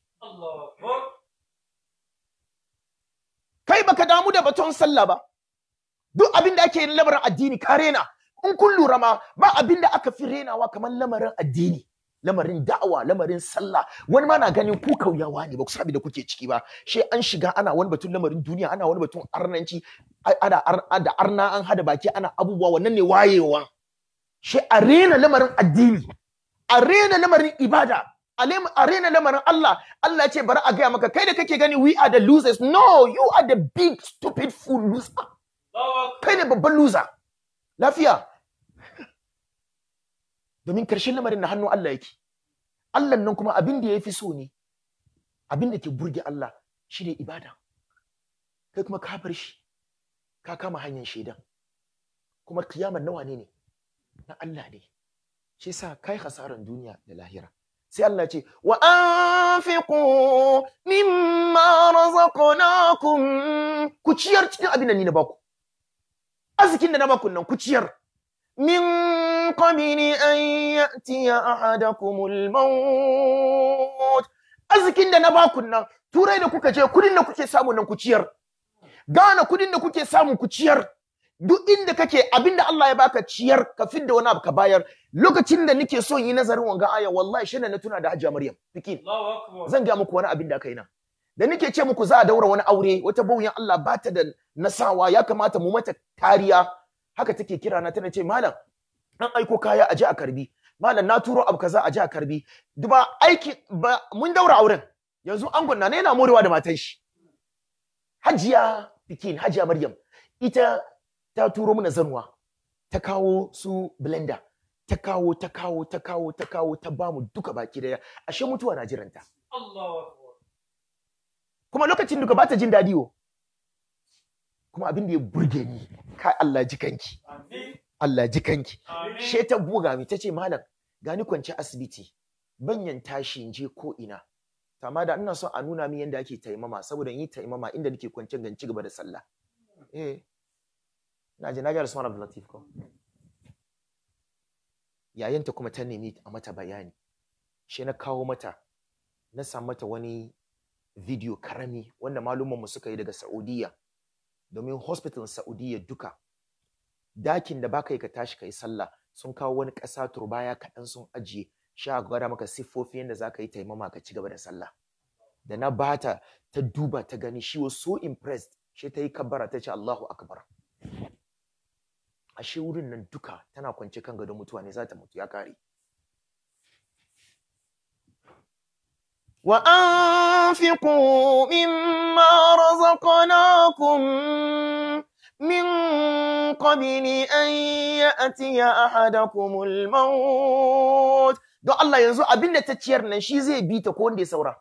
kai baka damu da baton sallah ba duk abin da ake yin lamarin addini ka rena in kun lura ma ba abin da aka fi renawa kamar lamarin addini lamarin da'awa lamarin sallah wani ma na ganin ku kauyawa ne ba ku sabi da kuke ciki ba shi an shiga ana wani batun lamarin duniya ana wani batun arnanci a- ana ar- da arna an hada baki ana abubuwa wannan ne wayewa shi a rena lamarin addini a rena lamarin ibada a lem- a rena lamarin Allah Allah ya ce bari a gaya maka kai da kake gani we are the losers no you are the big stupid fool loser kai ne babban loser lafiya domin karshen lamarin na hannun Allah yake Allah nan kuma abin da ya fi so ne abin da ke burge Allah shi ne ibada kai kuma ka bar shi ka kama hanyar shaidan kuma kiyamar nawa ne ne na Allah ne shi sa kai hasaran duniya da lahira sai Allah ya ce wa anfiqu mimma razaqnakum ku ciyar cikin abin da ni na baku arzikin da na baku nan ku ciyar min qabli an ya'tiya ahadakumul maut arzikin da na baku nan turai da kuka je kudin da kuke samu nan ku ciyar gana kudin da kuke samu ku ciyar duk inda kake abinda Allah ya baka ciyar ka fidda wani abu ka bayar lokacin da nake son yi nazarin wanga aya wallahi shi ne na tuna da Hajiya Maryam fikin zan ga muku wani abin da aka yi nan da nake ce muku za a daura wani aure wata bauyan Allah ba ta da nasawa ya kamata mu mata kariya haka take kira na tana ce malam an aiko kaya a je a karbi malam na turo abu kaza a je a karbi duba aiki ba mun daura auren yanzu angon na ne yana morewa da matan shi Hajiya Pikin Hajiya Maryam ita ta turo mana zanwa ta kawo su blender ta kawo ta kawo ta kawo ta kawo ta bamu duka baki daya ashe mutuwa na jiranta kuma lokacin duka bata jin dadi wo kuma abin da ya burge ni kai Allah ji kanki Allah ji kanki she ta buga mi tace malam gani kwance asibiti banyan tashi in je ko ina amma da ina son a nuna min yadda ake taimama saboda in yi taimama inda nake kwance gan ci gaba da sallah eh na je na ga Usman Abdul Latif ko yayanta kuma ta nemi a mata bayani she na kawo mata na sa mata wani video karami wanda malumman mu suka yi daga Saudiya domin hospital Saudiya duka dakin da baka yi ka tashi kai sallah sun kawo wani ƙasa turbaya kaɗan sun ajiye sha gwada maka siffofi yadda za ka yi taimama ka ci gaba da sallah da na bata ta duba ta gani she was so impressed she ta yi kabbara ta ce Allahu akbar ashe wurin nan duka tana kwance kan gadon mutuwa ne za ta mutu ya kare وأنفقوا مما رزقناكم من قبل أن يأتي أحدكم الموت don Allah yanzu abin da ta ciyar nan shi zai bi ta ko wanda ya saura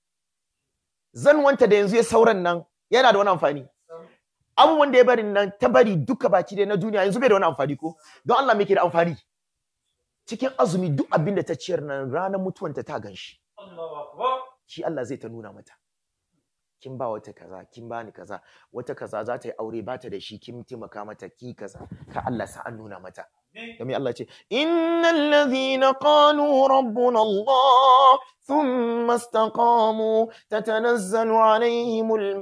zan wanta da yanzu ya sauran nan yana da wani amfani abubuwan da ya bari nan ta bari duka baki da na duniya yanzu bai da wani amfani ko don Allah me ke da amfani cikin azumi duk abin da ta ciyar nan ranar mutuwanta ta gan shi shi Allah zai ta nuna mata kin ba wata kaza kin bani kaza wata kaza za ta yi aure ba ta da shi kin taimaka mata ki kaza ka Allah sa an nuna mata kamar Allah ce innal ladhina qalu rabbuna Allah thumma istaqamu tatanazzalu alaihimul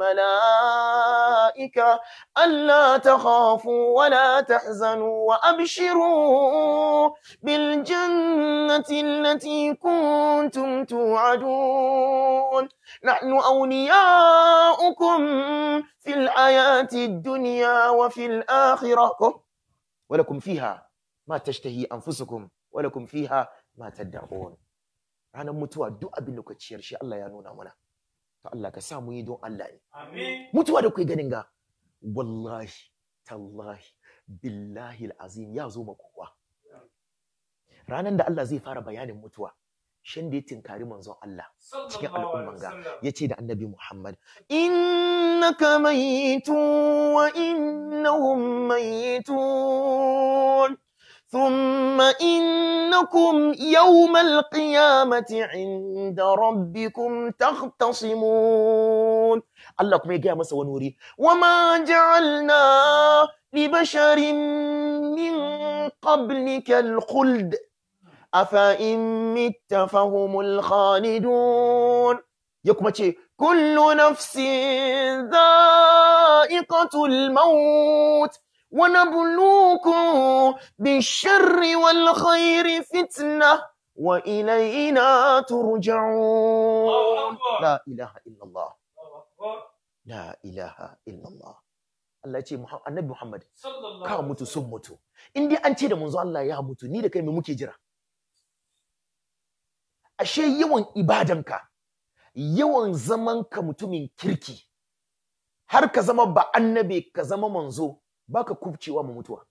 malaika alla takhafu wa la tahzanu wa abshiru bil jannati allati kuntum tu'adun نحن أولياؤكم في الحياة الدنيا وفي الآخرة ولكم فيها ما تشتهي أنفسكم ولكم فيها ما تدعون ranar mutuwa duk abin da ka ciyar shi Allah ya nuna mana to Allah ka sa mu yi don Allah ne mutuwa da kai ganin ga wallahi tallahi billahi alazim ya zo ma kowa ranar da Allah zai fara bayanin mutuwa shin da ya tinkari manzon Allah cikin al'umman ga ya ce da annabi Muhammad innaka mayitun wa innahum mayitun ثم إنكم يوم القيامة عند ربكم تختصمون الله كما يجي مسا ونوري وما جعلنا لبشر من قبلك الخلد أفإن مت فهم الخالدون يكما كل نفس ذائقة الموت ونبلوكم بالشر والخير فتنة wa ilayna turja'un Allahu Akbar. la ilaha illallah Allahu Akbar. la ilaha illallah Allah ya ce Muhammad- annabi Muhammad Sallallahu ka alaihi mutu wasallam. sun mutu in dai an ce da manzo Allah ya mutu ni da kai me muke jira ashe yawan ibadanka yawan zaman ka mutumin kirki har ka zama ba annabi ka zama manzo baka kubcewa mu mutuwa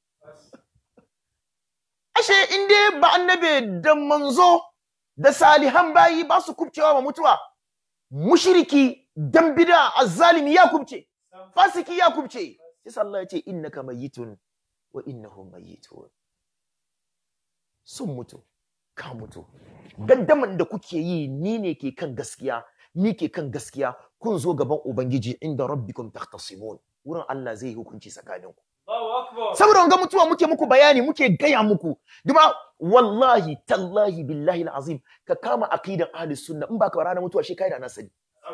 ashe in dai ba annabi da manzo da salihan bayi ba su kubcewa ma mutuwa mushriki dan bid'a azzalimi ya kubce fasiki ya kubce sai Allah ya ce innaka mayyitun wa innahum mayyitun sun mutu ka mutu gaddaman da kuke yi ni ne ke kan gaskiya ni ke kan gaskiya kun zo gaban ubangiji inda rabbikum tahtasimun wurin Allah zai yi hukunci tsakaninku Allahu Akbar. saboda ga mutuwa muke muku bayani muke gaya muku duma wallahi tallahi billahi alazim ka kama aqidan ahli sunna in baka ranar mutuwa shi kai da na sani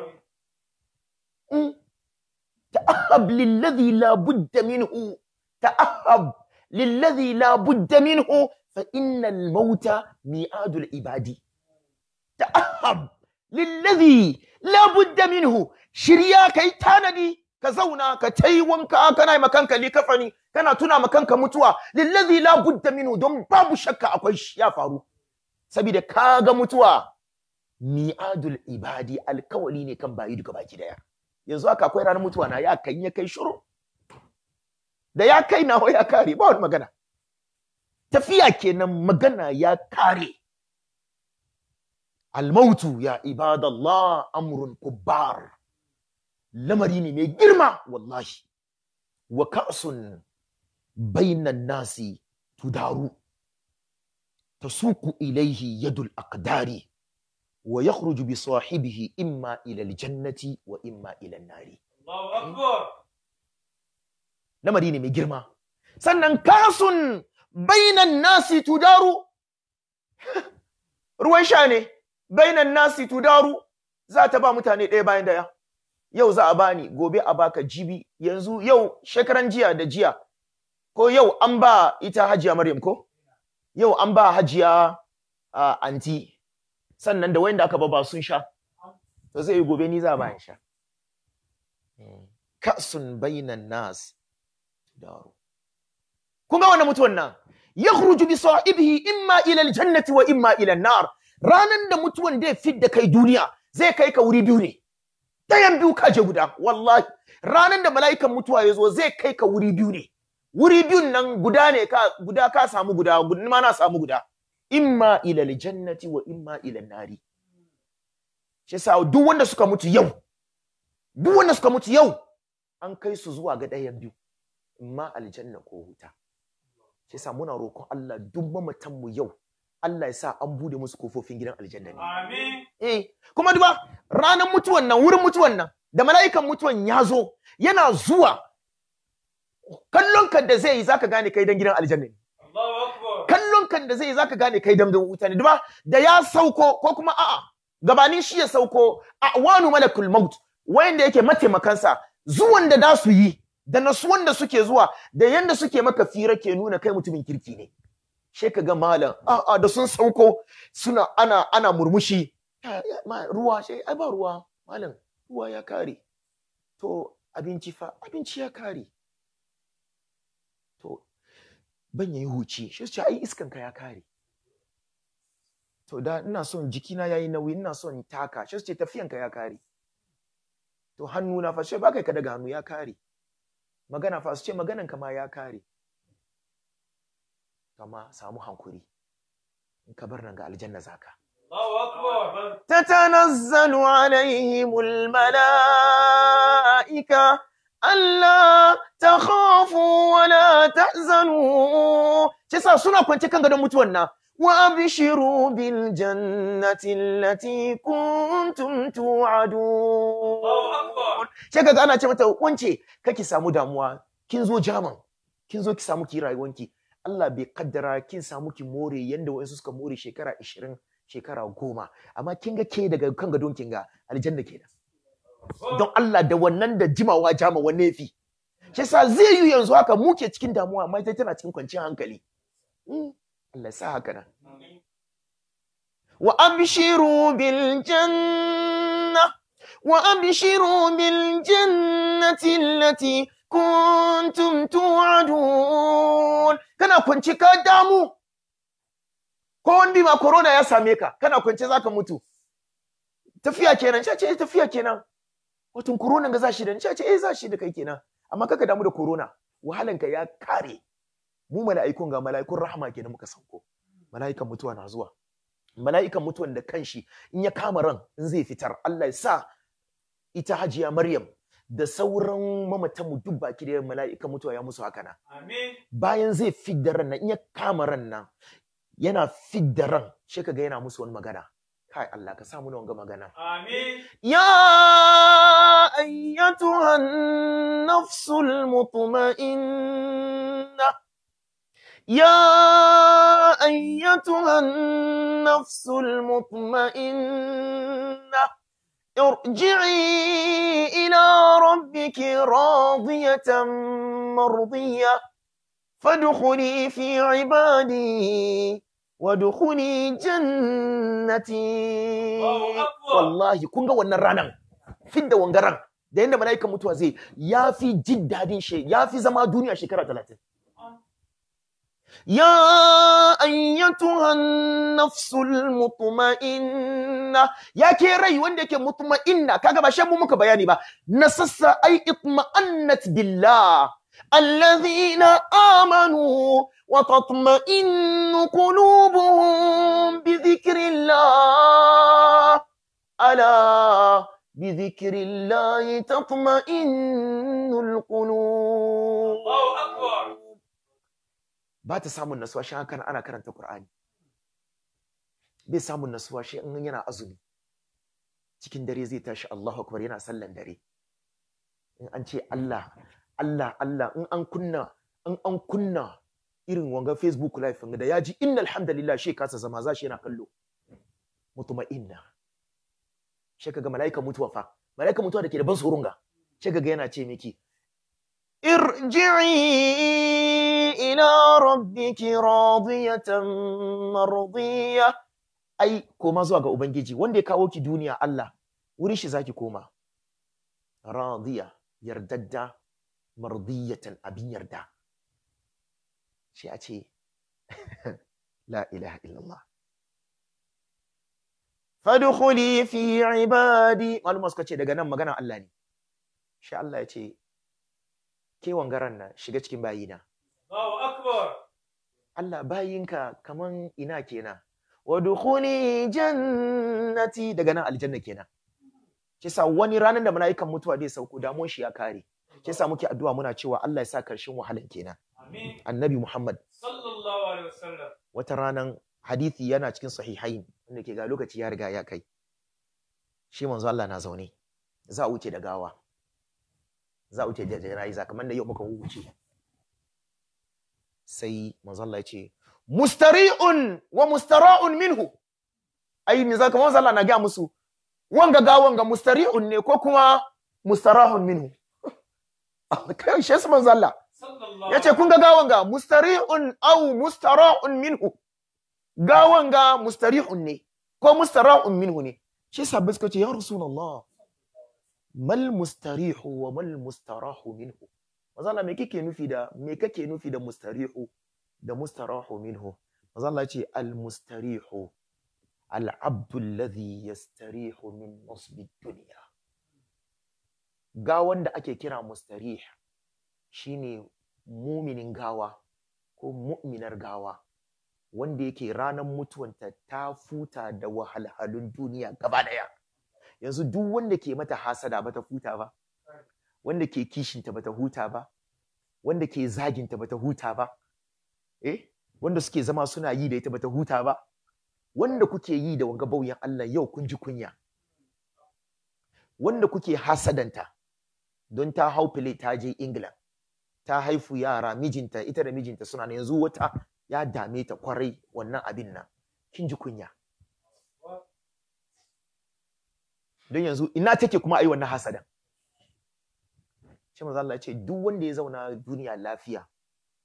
Mm. ta'ahhab lilladhi la budda minhu ta'ahhab lilladhi la budda minhu fa innal mauta mi'adul ibadi ta'ahhab lilladhi la budda minhu shirya kai tanadi ka zauna ka tai wanka kana yi makanka likafani kana tuna makanka mutuwa lillazi la budda minhu don babu shakka akwai shi ya faru saboda kaga mutuwa mi'adul ibadi alkawali ne kan bayi duka baki daya yanzu haka akwai ranar mutuwa na ya kan ya kai shuru da ya kai nawa ya kare ba wani magana tafiya kenan magana ya kare almautu ya ibadallah amrun kubbar lamari ne mai girma wallahi wa ka'sun bainan nasi tudaru tasuku ilaihi yadul aqdari wa yakhruju bi sahibihi imma ila aljannati wa imma ila nari Allahu Akbar. lamari ne mai girma sannan kasun bainan nasi tudaru ruwan sha ne bainan nasi tudaru za ta ba mutane ɗaya bayan daya yau za a bani gobe a baka jibi yanzu yau shekaran jiya da jiya ko yau an ba ita hajiya maryam ko yau an ba hajiya uh, anti sannan da wanda aka ba ba sun sha to zai yi gobe ni za a bayan sha Mm. ka'sun bainan nas daru kun ga wannan mutuwan nan yakhruju bi sahibihi imma ila aljannati wa imma ila an-nar ranan da mutuwan da fit da kai duniya zai kai ka wuri biyu ne dayan biyu ka je guda wallahi ranan da mala'ikan mutuwa ya zo zai kai ka wuri biyu ne wuri biyun nan guda ne ka guda ka samu guda guda ma na samu guda imma ila aljannati wa imma ila an-nari shi yasa duk wanda suka mutu yau duk wanda suka mutu yau an kai su zuwa ga ɗayan biyu imma aljanna ko wuta shi yasa muna roƙon Allah duk mamatan mu yau Allah ya sa an bude musu kofofin gidan aljanna ne Amin. eh kuma duba ranar mutuwan nan wurin mutuwan nan da mala'ikan mutuwan ya zo yana zuwa kallon kan da zai yi zaka gane kai dan gidan aljanna ne Allahu Akbar. kallon kan da zai yi zaka gane kai dan wuta ne duba da ya sauko ko kuma a'a gabanin shi ya sauko a wanu malakul maut wayanda yake mataimakansa zuwan da da su yi da nasuwan da suke zuwa da yanda suke maka fira ke nuna kai mutumin kirki ne she ka ga malam a'a da sun sauko suna ana ana murmushi Ya- ya- ma- ruwa she ai ba ruwa malam ruwa ya kare to abinci fa abinci ya kare to ban yayi huci shi su ce ai iskan ka ya kare to da ina son jikina yayi nauyi ina son taka shi su ce tafiyan ka ya kare to hannu na fa sai ba kai ka daga hannu ya kare magana fa su ce maganan ka ma ya kare kama samu hankuri in ka bar nan ga aljanna zaka Allahu Akbar. تتنزل عليهم الملائكة ألا تخافوا ولا تحزنوا تسا سنة كنت كان قدام متونا وأبشروا بالجنة التي كنتم توعدون Allahu Akbar. sai kaga ana ce mata wance kake samu damuwa kin zo jaman kin zo ki samu ki rayuwanki Allah bai kaddara kin samu ki more yanda wayansu suka more shekara 20 shekara goma amma kin ga ke daga kan gadon kin ga aljanna kenan don Allah da wannan da jimawa jama wanne yafi shi yasa zai yi yanzu haka mu ke cikin damuwa amma ita tana cikin kwanciyar hankali Mm, Allah ya sa haka nan wa abshiru bil janna wa abshiru bil jannati allati kuntum tu'adun kana kwance ka damu ko wani ma corona ya same ka kana kwance zaka mutu tafiya kenan ce ce tafiya kenan wato corona ga zashi da ni ce ce eh zashi da kai kenan amma kaka damu da corona wahalanka ya kare mu mala'ikun ga mala'ikun rahama kenan muka sauko mala'ikan mutuwa na zuwa mala'ikan mutuwan da kanshi in ya kama ran in zai fitar Allah ya sa ita hajiya Maryam da sauran mamatan mu duk baki da mala'ikan mutuwa ya musu haka na Amin. bayan zai fidda ran nan in ya kama ran nan yana fidda ran shi kaga yana musu wani magana kai Allah ka samu na wanga magana Amin. يا أيتها النفس المطمئنة يا أيتها النفس المطمئنة ارجعي إلى ربك راضية مرضية فادخلي في عبادي وادخلي جنتي Allahu Akbar. wallahi kun ga wannan ranan fidda wangaran da yanda mala'ikan mutuwa zai ya fi jin dadin shi ya fi zama duniya shekara talatin ya ayyatuhan nafsul mutma'inna ya ke rai wanda yake mutma'inna kaga ba shan mu muka bayani ba nasassa ai itma'annat billah alladhina amanu wa tatma'innu qulubuhum bi dhikrillah ألا بذكر الله تطمئن القلوب Allahu Akbar. ba ta samun nasuwa shi haka ana karanta Qur'ani bai samun nasuwa shi in yana azumi cikin dare zai tashi Allahu akbar yana sallan dare in an ce Allah Allah Allah in an kunna in an kunna irin wanga Facebook live da ya ji innal hamdalillah shi kasa zama za shi yana kallo mutuma'inna shi kaga mala'ikan mutuwa fa mala'ikan mutuwa da ke da ban tsoron ga shi kaga yana ce miki irji'i ila rabbiki radiyatan mardiya ai koma zuwa ga ubangiji wanda ya kawo ki duniya Allah wurin shi zaki koma radiya yardadda mardiyatan abin yarda shi a ce la ilaha illallah fadkhuli fi ibadi maluma suka ce daga nan magana Allah ne shi Allah ya ce ke wangaran nan shiga cikin bayina Allahu Akbar. Allah bayinka kaman ina kenan wa dukhuli jannati daga nan aljanna kenan kisa wani ranar da mala'ikan mutuwa zai sauko damuwar shi ya kare kisa muke addu'a muna cewa Allah ya sa karshen wahalan kenan Amin. annabi Muhammad Sallallahu alaihi wasallam. wata ranan hadithi yana cikin sahihain wanda ke ga lokaci ya riga ya kai shi manzo Allah na zaune za a wuce da gawa za a wuce da jana'iza kamar da yau muka wuce sai manzo Allah ya ce mustari'un wa mustara'un minhu ai me zaka manzo Allah na ga musu wanga gawan ga mustari'un ne ko kuma mustarahun minhu kai shi su manzo Allah Sallallahu yace kun ga gawan ga mustari'un aw mustara'un minhu gawan ga mustarihun ne ko mustara'un minhu ne shi sabbi suka ce ya rasulullah mal mustarihu wa mal mustarahu minhu manzo Allah me kake nufi da me kake nufi da mustarihu da mustarahu minhu manzo Allah ya ce al mustarihu al abdu alladhi yastarihu min nasbi dunya gawan da ake kira mustarih shine muminin gawa ko mu'minar gawa wanda yake ranar mutuwanta ta futa da wahalhalun duniya gaba daya yanzu duk wanda ke mata hasada bata huta ba wanda ke kishinta bata huta ba wanda ke zaginta bata huta ba eh wanda suke zama suna yi da ita bata huta ba wanda kuke yi da wanga bauyan Allah yau kun ji kunya wanda kuke hasadanta don ta hau file ta je England ta haifu yara mijinta ita da mijinta suna nan yanzu wata ya dame ta kwarai wannan abin nan kin ji kunya don yanzu ina take kuma ai wannan hasadan shi manzo Allah ya ce duk wanda ya zauna duniya lafiya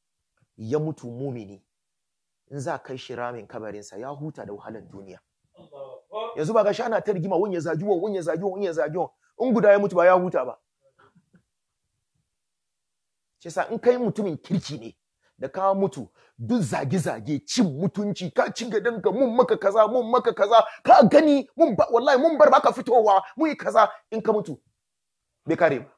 ya mutu mumini in za kai shi ramin kabarinsa ya huta da wahalar duniya yanzu ba ga shi ana ta rigima wani ya zagi wani wani ya zagi wani wani ya zagi wani in guda ya mutu ba ya huta ba shi yasa in kai mutumin kirki ne da ka mutu duk zage-zage cin mutunci ka ci gadonka mun maka kaza mun maka kaza ka gani mun ba wallahi mun bar baka fitowa mun yi kaza in ka mutu bai kare ba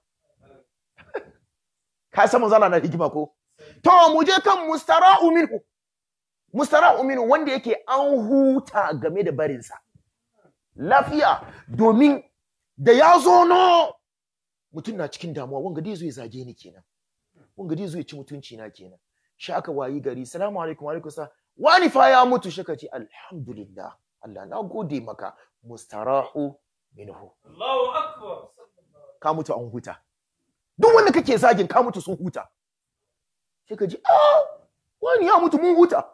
ka san manzo Allah na hikima ko to mu je kan mustara'u minhu mustara'u minhu wanda yake an huta game da barinsa lafiya domin da ya zo no mutum na cikin damuwa wanga dai zo ya zage ni kenan wanga dai zo ya ci mutunci na kenan shi aka wayi gari salamu alaikum alaikum sa wani fa ya mutu shi ka ce alhamdulillah Allah na gode maka mustarahu minhu Allahu akbar. ka mutu an huta duk wanda kake zagin ka mutu sun huta sai ka ji ah wani ya mutu mun huta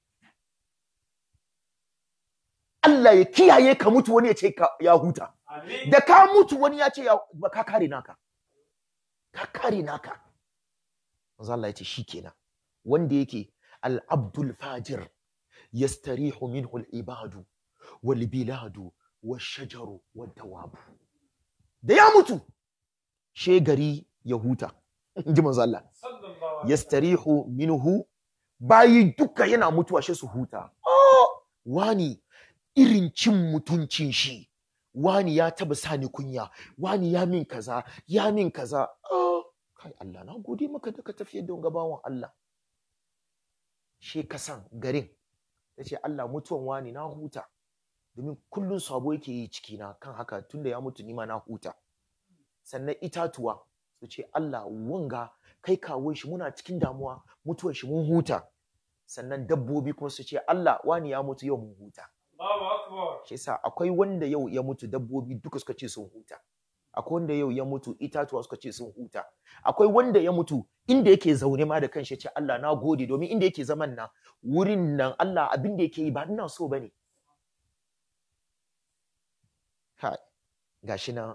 Allah ya kiyaye ka mutu wani ya ce ka- ya huta Amin. da ka mutu wani ya ce ya ba ka kare naka ka kare naka manzo Allah ya ce shikenan wanda yake al-abdul fajir yastarihu minhu al-ibadu wal biladu wash-shajaru wad-dawabu da ya mutu she gari ya huta inji manzo Allah Sallallahu alaihi yastarihu minhu bayi duka yana mutuwa shi su huta oh, wani irin cin mutuncin shi wani ya taba sani kunya wani ya min kaza ya min kaza oh, kai Allah na gode maka da ka tafiyar da gabawan Allah she ka san garin ta ce Allah mutuwan wani na huta domin kullun sabo yake yi cikina kan haka tunda ya mutu nima na huta sannan itatuwa su ce Allah wanga kai kawo shi muna cikin damuwa mutuwar shi mun huta sannan dabbobi kuma su ce Allah wani ya mutu yau mun huta Allahu akbar. shi yasa akwai wanda yau ya mutu dabbobi duka suka ce sun huta akwai wanda yau ya mutu itatuwa suka ce sun huta akwai wanda ya mutu inda yake zaune ma da kanshi ya ce Allah na gode domin inda yake zaman nan wurin nan Allah abin da yake yi ba ina so bane kai gashi nan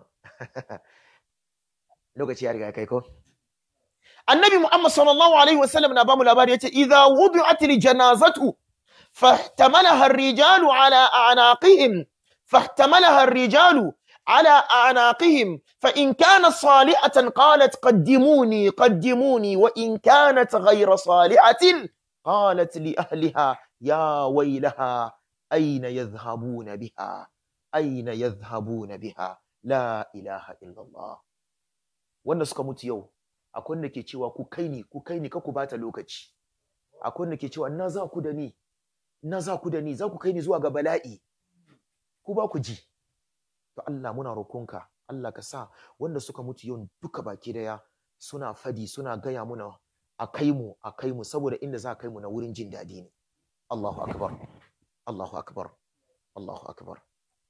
lokaci ya riga ya kai ko annabi muhammad sallallahu alaihi wasallam na bamu labari yace idza wudi'at janazatu fahtamalaha ar-rijalu ala a'naqihim fahtamalaha ar-rijalu على أعناقهم فإن كانت صالحة قالت قدموني قدموني وإن كانت غير صالحة قالت لأهلها يا ويلها أين يذهبون بها أين يذهبون بها لا إله إلا الله wanda suka mutu yau akwai wanda ke cewa ku kai ni ku kai ni ka ku bata lokaci akwai wanda ke cewa na za ku da ni na za ku da ni za ku kai ni zuwa ga bala'i ku ba ku ji to Allah muna roƙonka Allah ka sa wanda suka mutu yau duka baki daya suna fadi suna gaya muna a kai mu a kai mu saboda inda za a kai mu na wurin jin daɗi ne Allahu akbar Allahu akbar Allahu akbar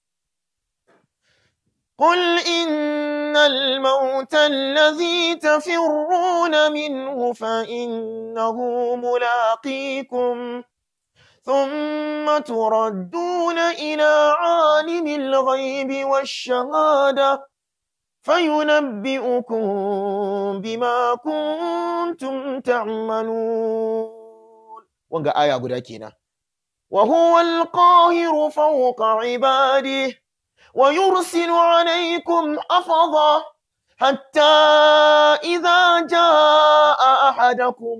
قل إن الموت الذي تفرون منه فإنه ملاقيكم ثم تردون إلى عالم الغيب والشهادة فينبئكم بما كنتم تعملون وانقى آية قد كينا وهو القاهر فوق عباده ويرسل عليكم حفظا حتى إذا جاء أحدكم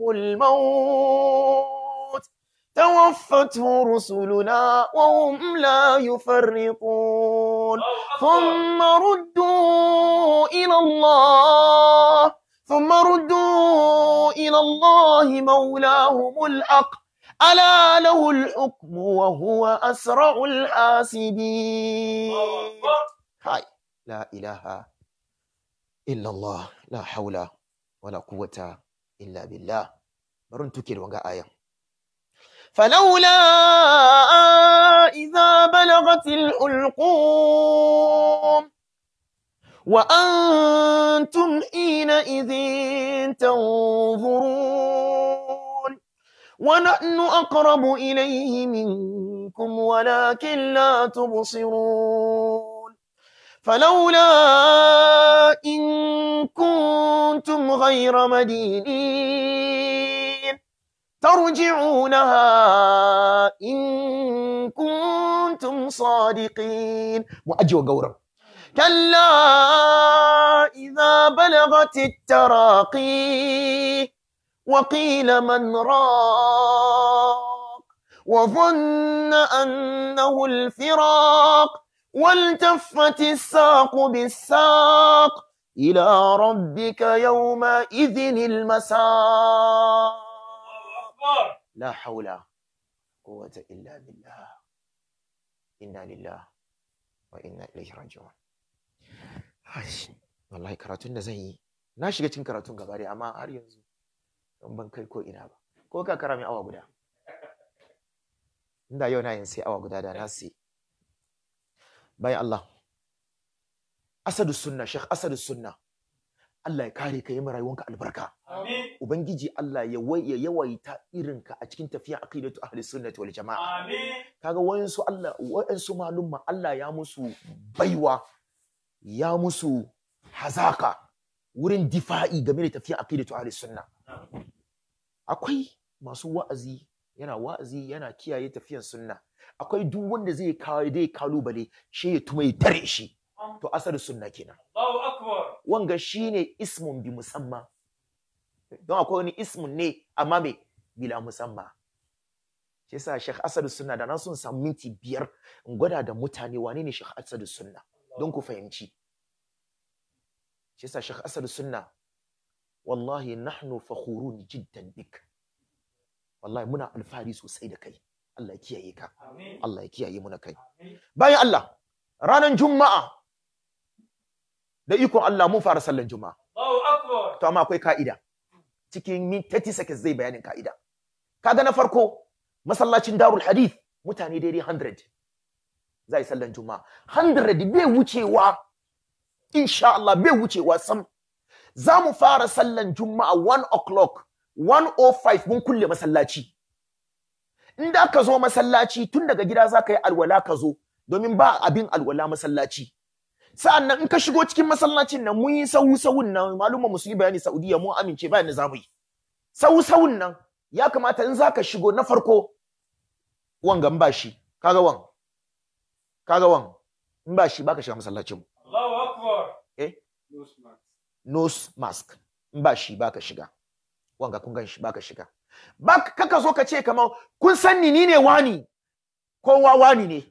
الموت توفته رسلنا وهم لا يفرطون ثم ردوا إلى الله ثم ردوا إلى الله مولاهم الحق ألا له الحكم وهو أسرع الحاسبين Allahu akbar. هاي لا إله إلا الله لا حول ولا قوة إلا بالله برون تكير وانقا آية فلولا إذا بلغت الحلقوم وأنتم حينئذ تنظرون ونحن أقرب إليه منكم ولكن لا تبصرون فلولا إن كنتم غير مدينين ترجعونها إن كنتم صادقين مؤجوا قورا كلا إذا بلغت التراقي وقيل من راق وظن أنه الفراق والتفت الساق بالساق إلى ربك يومئذ المساق أكبر لا حول ولا قوة إلا بالله إنا لله وإنا إليه راجعون Aish, wallahi karatun da zan yi na shiga cikin karatun gaba dai amma har yanzu don ban kai ko ina ba ko ka kara min awa guda inda yau na yin sai awa guda da na sai bayan Allah asadu sunna sheikh asadu sunna Allah ya kare ka yi ma rayuwanka albarka آمين ubangiji Allah ya wai- ya yawaita irinka a cikin tafiya aqidatu ahli sunnati wal jamaa آمين kaga wayansu Allah wayansu malumma Allah ya musu baiwa ya musu hazaka wurin difa'i game da tafiya aqidatu ahli sunna akwai masu wa'azi yana wa'azi yana kiyaye tafiyan sunna akwai duk wanda zai kawo dai kalubale shi ya tuma ya tare shi to asar sunna kenan الله أكبر wanga shine ismun bi musamma don akwai wani ismun ne amma me bila musamma shi yasa Sheikh Asadu Sunna da na sun samu minti biyar in gwada da mutane wane ne Sheikh Asadu Sunna don ku fahimci shi yasa Sheikh Asadu Sunna wallahi nahnu fakhurun jiddan bik wallahi muna alfahari sosai da kai Allah ya kiyaye ka آمين Allah ya kiyaye mu na kai آمين bayan Allah ranar juma'a da ikon Allah mun fara sallan juma'a الله أكبر to amma akwai ka'ida cikin min 30 seconds zai bayanin ka'ida kaga na farko masallacin darul hadith mutane daidai 100 za yi sallan juma'a 100 bai wucewa insha Allah bai wucewa sam za mu fara sallan juma'a 1 o'clock 105 mun kulle masallaci in da ka zo masallaci tun daga gida za ka yi alwala ka zo domin ba abin alwala masallaci sa'an nan in ka shigo cikin masallacin nan mun yi sahu sahun nan malumma mu su yi bayani Saudiya mun amince bayan da za mu yi sahu sahun nan ya kamata in za ka shigo na farko wangan ba shi kaga wan kaga wan in ba shi baka shiga masallacin mu الله أكبر eh نوس ماكس nose mask in ba shi baka shiga wanga kun gan shi baka shiga ba kaka zo ka ce kamar kun san ni ni ne wani kowa wani ne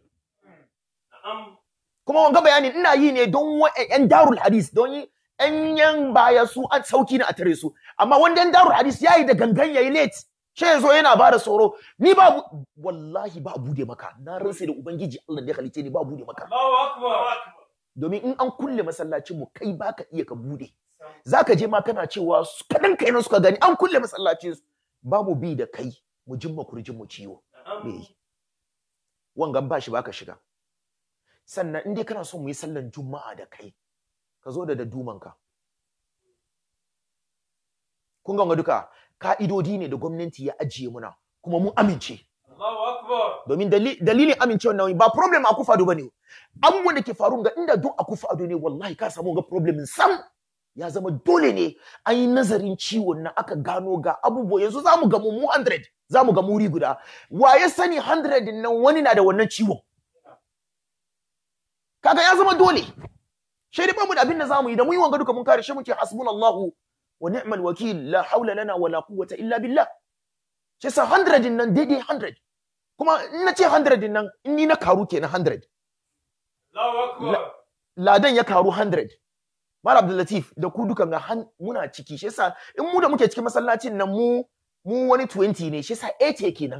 نعم kuma wanga bayanin ina yi ne don wa- yan darul hadis don yi yan yan baya su an sauki na a tare su amma wanda yan darul hadis yayi da gangan yayi late sai yazo yana ba da tsoro ni ba bu- wallahi ba a bude maka na ransa da ubangiji Allah da ya halice ni ba a bude maka الله أكبر domin in an kulle masallacin mu kai baka iya ka bude zaka je ma kana cewa su- kadan kai na suka gani an kulle masallacin su ba mu bi da kai mu jimma kurjin mu ciwo نعم me wangan ba shi baka shiga sannan in dai kana son mu yi sallan juma'a da kai ka zo da dadumanka kun ga wanga duka ka'idodi ne da gwamnati ya ajiye muna kuma mun amince الله أكبر domin dali- dalilin amincewa nan ba problem a kufa ba ne abubuwan da ke faru ga inda duk a kufa ne wallahi ka samu ga problem sam ya zama dole ne an yi nazarin ciwon na aka gano ga abubuwa yanzu za mu gamu mu 100 za mu gamu wuri guda wa ya sani 100 din nan wani na da wannan ciwon kaga ya zama dole shi dai bamu da abin da za mu yi da mu yi wanga duka mun kare shi muke hasbunallahu wa ni'mal wakil la haula lana wala quwwata illa billah shi sa 100 din nan daidai 100 kuma in na ce 100 din nan in ni na karu kenan 100 الله أكبر ladan ya karu 100 Mala Abdul Latif da ku dukan ga han- muna ciki shi yasa in mu da muke cikin masallacin nan mu mu wani 20 ne shi yasa 80 kenan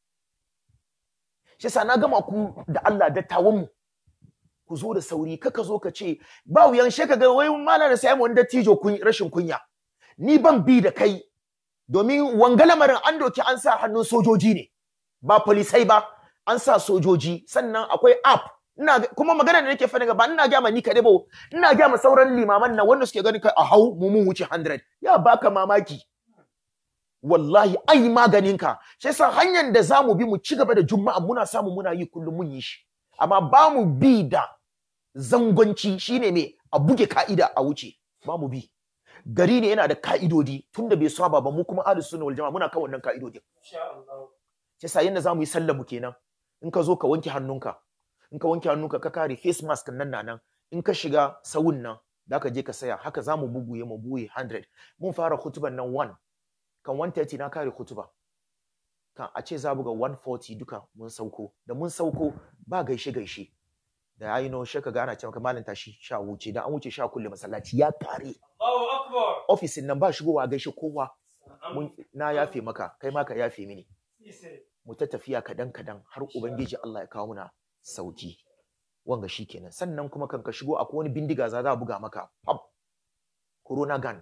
shi yasa na gama ku da Allah dattawan mu ku zo da sauri kaka zo ka ce ba wuyan shi ka ga wai malam da sai mu wani dattijo kun rashin kunya ni ban bi da kai domin wanga lamarin an doki an sa hannun sojoji ne ba polisai ba an sa sojoji sannan akwai app ina ga- kuma magana da nake faɗi ba ina ga ma ni kaɗai ba ina ga ma sauran limaman nan wanda suke ganin kai a hau mu mun wuce 100 ya baka mamaki wallahi an yi maganin ka shi yasa hanyar da zamu bi mu ci gaba da juma'a muna samu muna yi kullum mun yi shi amma ba mu bi da zangonci shine me a buge ka'ida a wuce ba mu bi gari ne yana da ka'idodi tunda bai saba ba mu kuma ahlus sunna wal jama'a muna kan wannan ka'idodin إن شاء الله shi yasa yanda zamu yi sallar mu kenan in ka zo ka wanke hannunka in ka wanke hannunka ka kare face mask nan na nan in ka shiga sawun nan da ka je ka saya haka za mu bubuye mu buye 100 mun fara hutuban nan 1 kan 130 na kare hutuba kan a ce za buga 140 duka mun sauko da mun sauko ba gaishe gaishe da yayi no shaka ga ana ce maka malam tashi sha wuce da an wuce sha kulle masallaci ya kare Allahu Akbar. ofisin nan ba shigowa a gaishe kowa Na'am. mun na yafe maka kai ma ka yafe mini Ise. mu ta tafiya kadan kadan har ubangiji Allah ya kawo muna sauki wanga shikenan sannan kuma kan ka shigo akwai wani bindiga za a buga maka pap corona gun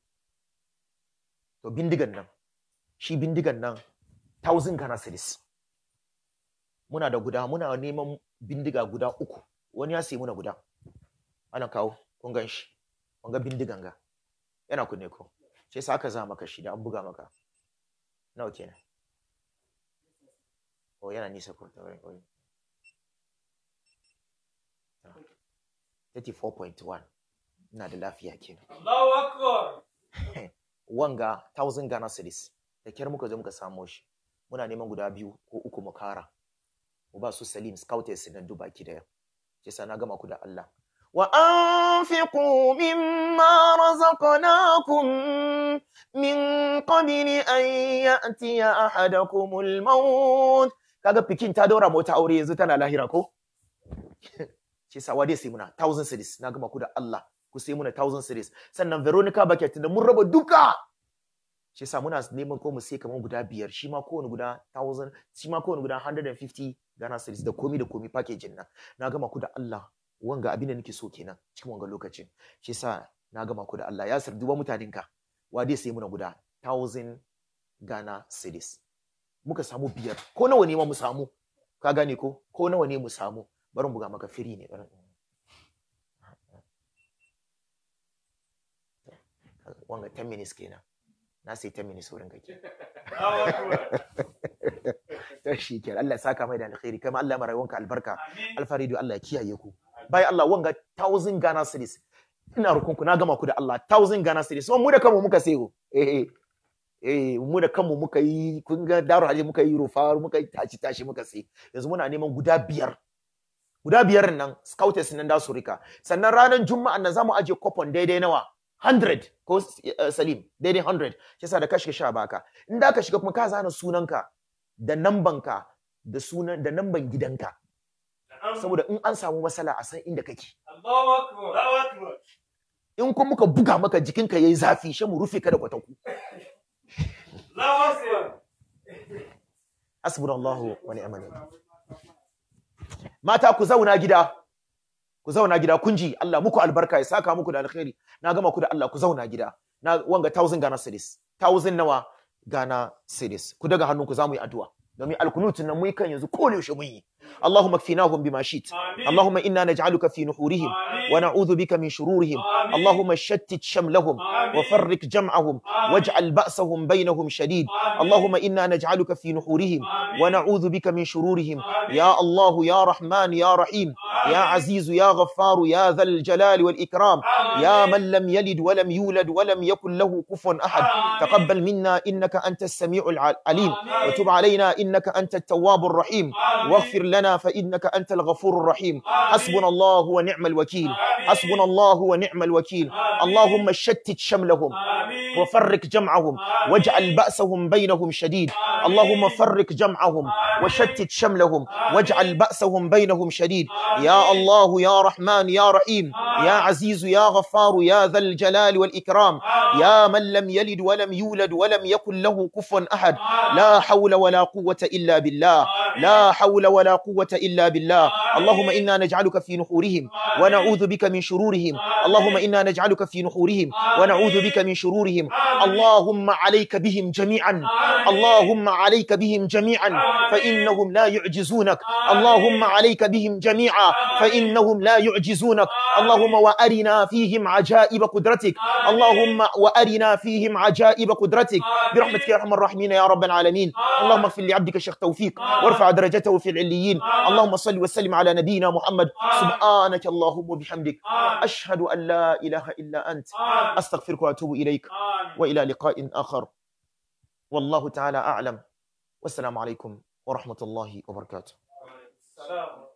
to bindigan nan shi bindigan nan 1000 Ghana cedis muna da guda muna neman bindiga guda uku wani ya sayi muna guda ana kawo kun gan shi kun ga bindigan ga yana kunne ko sai sa aka za maka shi da an buga maka nawa kenan oh yana nisa ko ta wurin oh. 34.1 ina da lafiya kenan Allahu Akbar. wanga 1000 Ghana cedis da kyar muka zo muka samo shi muna neman guda biyu ko uku mu kara mu ba su Salim scouters nan duba ki daya sai na gama ku da Allah wa anfiqu mimma razaqnakum min qabli an ya'tiya ahadakumul maut kaga fikin ta daura mota aure yanzu tana lahira ko shi sawa dai sai muna 1000 cedis na gama ku da Allah ku sai muna 1000 cedis sannan Veronica Bucket da mun raba duka shi yasa muna neman ko mu sai kamar guda biyar shi ma kowane guda 1000 shi ma kowane guda 150 Ghana cedis da komi da komi package nan na gama ku da Allah wanga abin da nake so kenan cikin wanga lokacin shi yasa na gama ku da Allah ya sir duba mutanenka wa dai sai muna guda 1000 Ghana cedis muka samu biyar ko nawa ne ma mu samu ka gane ko ko nawa ne mu samu bari mu buga maka firi ne bari wanga 10 minutes kenan na sai 10 minutes wurin kake Allahu Akbar. to shi kenan Allah ya saka mai da alkhairi kai ma Allah ya mara wanka albarka Amin. alfaridu Allah ya kiyaye ku bai Allah wanga 1000 Ghana cedis ina rukunku na gama ku da Allah 1000 Ghana cedis mu da kanmu muka sayo eh eh eh mu da kanmu muka yi kun ga daru haje muka yi rufa muka yi tashi tashi muka sai yanzu muna neman guda biyar guda biyar nan scouters nan da su rika sannan ranar juma'a nan zamu aje coupon daidai nawa 100 ko uh, salim daidai 100 shi yasa da ka shiga sha baka in da ka shiga kuma ka zana sunanka da nambanka da sunan da namban gidanka Na'am. saboda in an samu matsala a san inda kake Allahu Akbar. Allahu Akbar. in kuma muka buga maka jikinka yayi zafi shi mu rufe ka da kwataku Allahu Akbar. hasbunallahu wa ni'mal wakeel mata ku zauna gida ku zauna gida kun ji Allah muku albarka ya saka muku da alkhairi na gama ku da Allah ku zauna gida na wanga 1000 Ghana cedis 1000 nawa Ghana cedis ku daga hannunku za mu yi addu'a domin alkunutun nan mu yi kan yanzu ko yaushe mun yi Allahumma kfinahum bima shit Amin. Allahumma inna naj'aluka fi nuhurihim Amin. wa na'udhu bika min shururihim Amin. Allahumma shattit shamlahum Amin. وفرق جمعهم آمين. واجعل بأسهم بينهم شديد آمين. اللهم إنا نجعلك في نحورهم آمين. ونعوذ بك من شرورهم آمين. يا الله يا رحمن يا رحيم يا آمين. عزيز يا غفار يا ذا الجلال والإكرام آمين. يا من لم يلد ولم يولد ولم يكن له كفوا أحد آمين. تقبل منا إنك أنت السميع العليم آمين. وتب علينا إنك أنت التواب الرحيم آمين. واغفر لنا فإنك أنت الغفور الرحيم آمين. حسبنا الله ونعم الوكيل آمين. حسبنا الله ونعم الوكيل آمين. اللهم شتت شملهم آمين. وفرق جمعهم آمين. واجعل بأسهم بينهم شديد آمين. اللهم فرق جمعهم آمين. وشتت شملهم آمين. واجعل بأسهم بينهم شديد آمين. يا الله يا رحمن يا رحيم آمين. يا عزيز يا غفار يا ذا الجلال والإكرام آمين. يا من لم يلد ولم يولد ولم يكن له كفوا أحد آمين. لا حول ولا قوة إلا بالله آمين. لا حول ولا قوة إلا بالله آمين. اللهم إنا نجعلك في نحورهم آمين. ونعوذ بك من شرورهم آمين. اللهم إنا نجعلك في نحورهم آمين. ونعوذ بك من شرورهم آمين. اللهم عليك بهم جميعا آمين. اللهم عليك بهم جميعا آمين. فإنهم لا يعجزونك آمين. اللهم عليك بهم جميعا آمين. فإنهم لا يعجزونك آمين. اللهم وأرنا فيهم عجائب قدرتك آمين. اللهم وأرنا فيهم عجائب قدرتك آمين. برحمتك يا أرحم الراحمين يا رب العالمين آمين. اللهم اغفر لعبدك الشيخ توفيق آمين. وارفع درجته في العليين آمين. اللهم صل وسلم على نبينا محمد آمين. سبحانك اللهم وبحمدك آمين. أشهد أن لا إله إلا أنت آمين. أستغفرك وأتوب إليك آمين. وإلى لقاء آخر والله تعالى أعلم والسلام عليكم ورحمة الله وبركاته السلام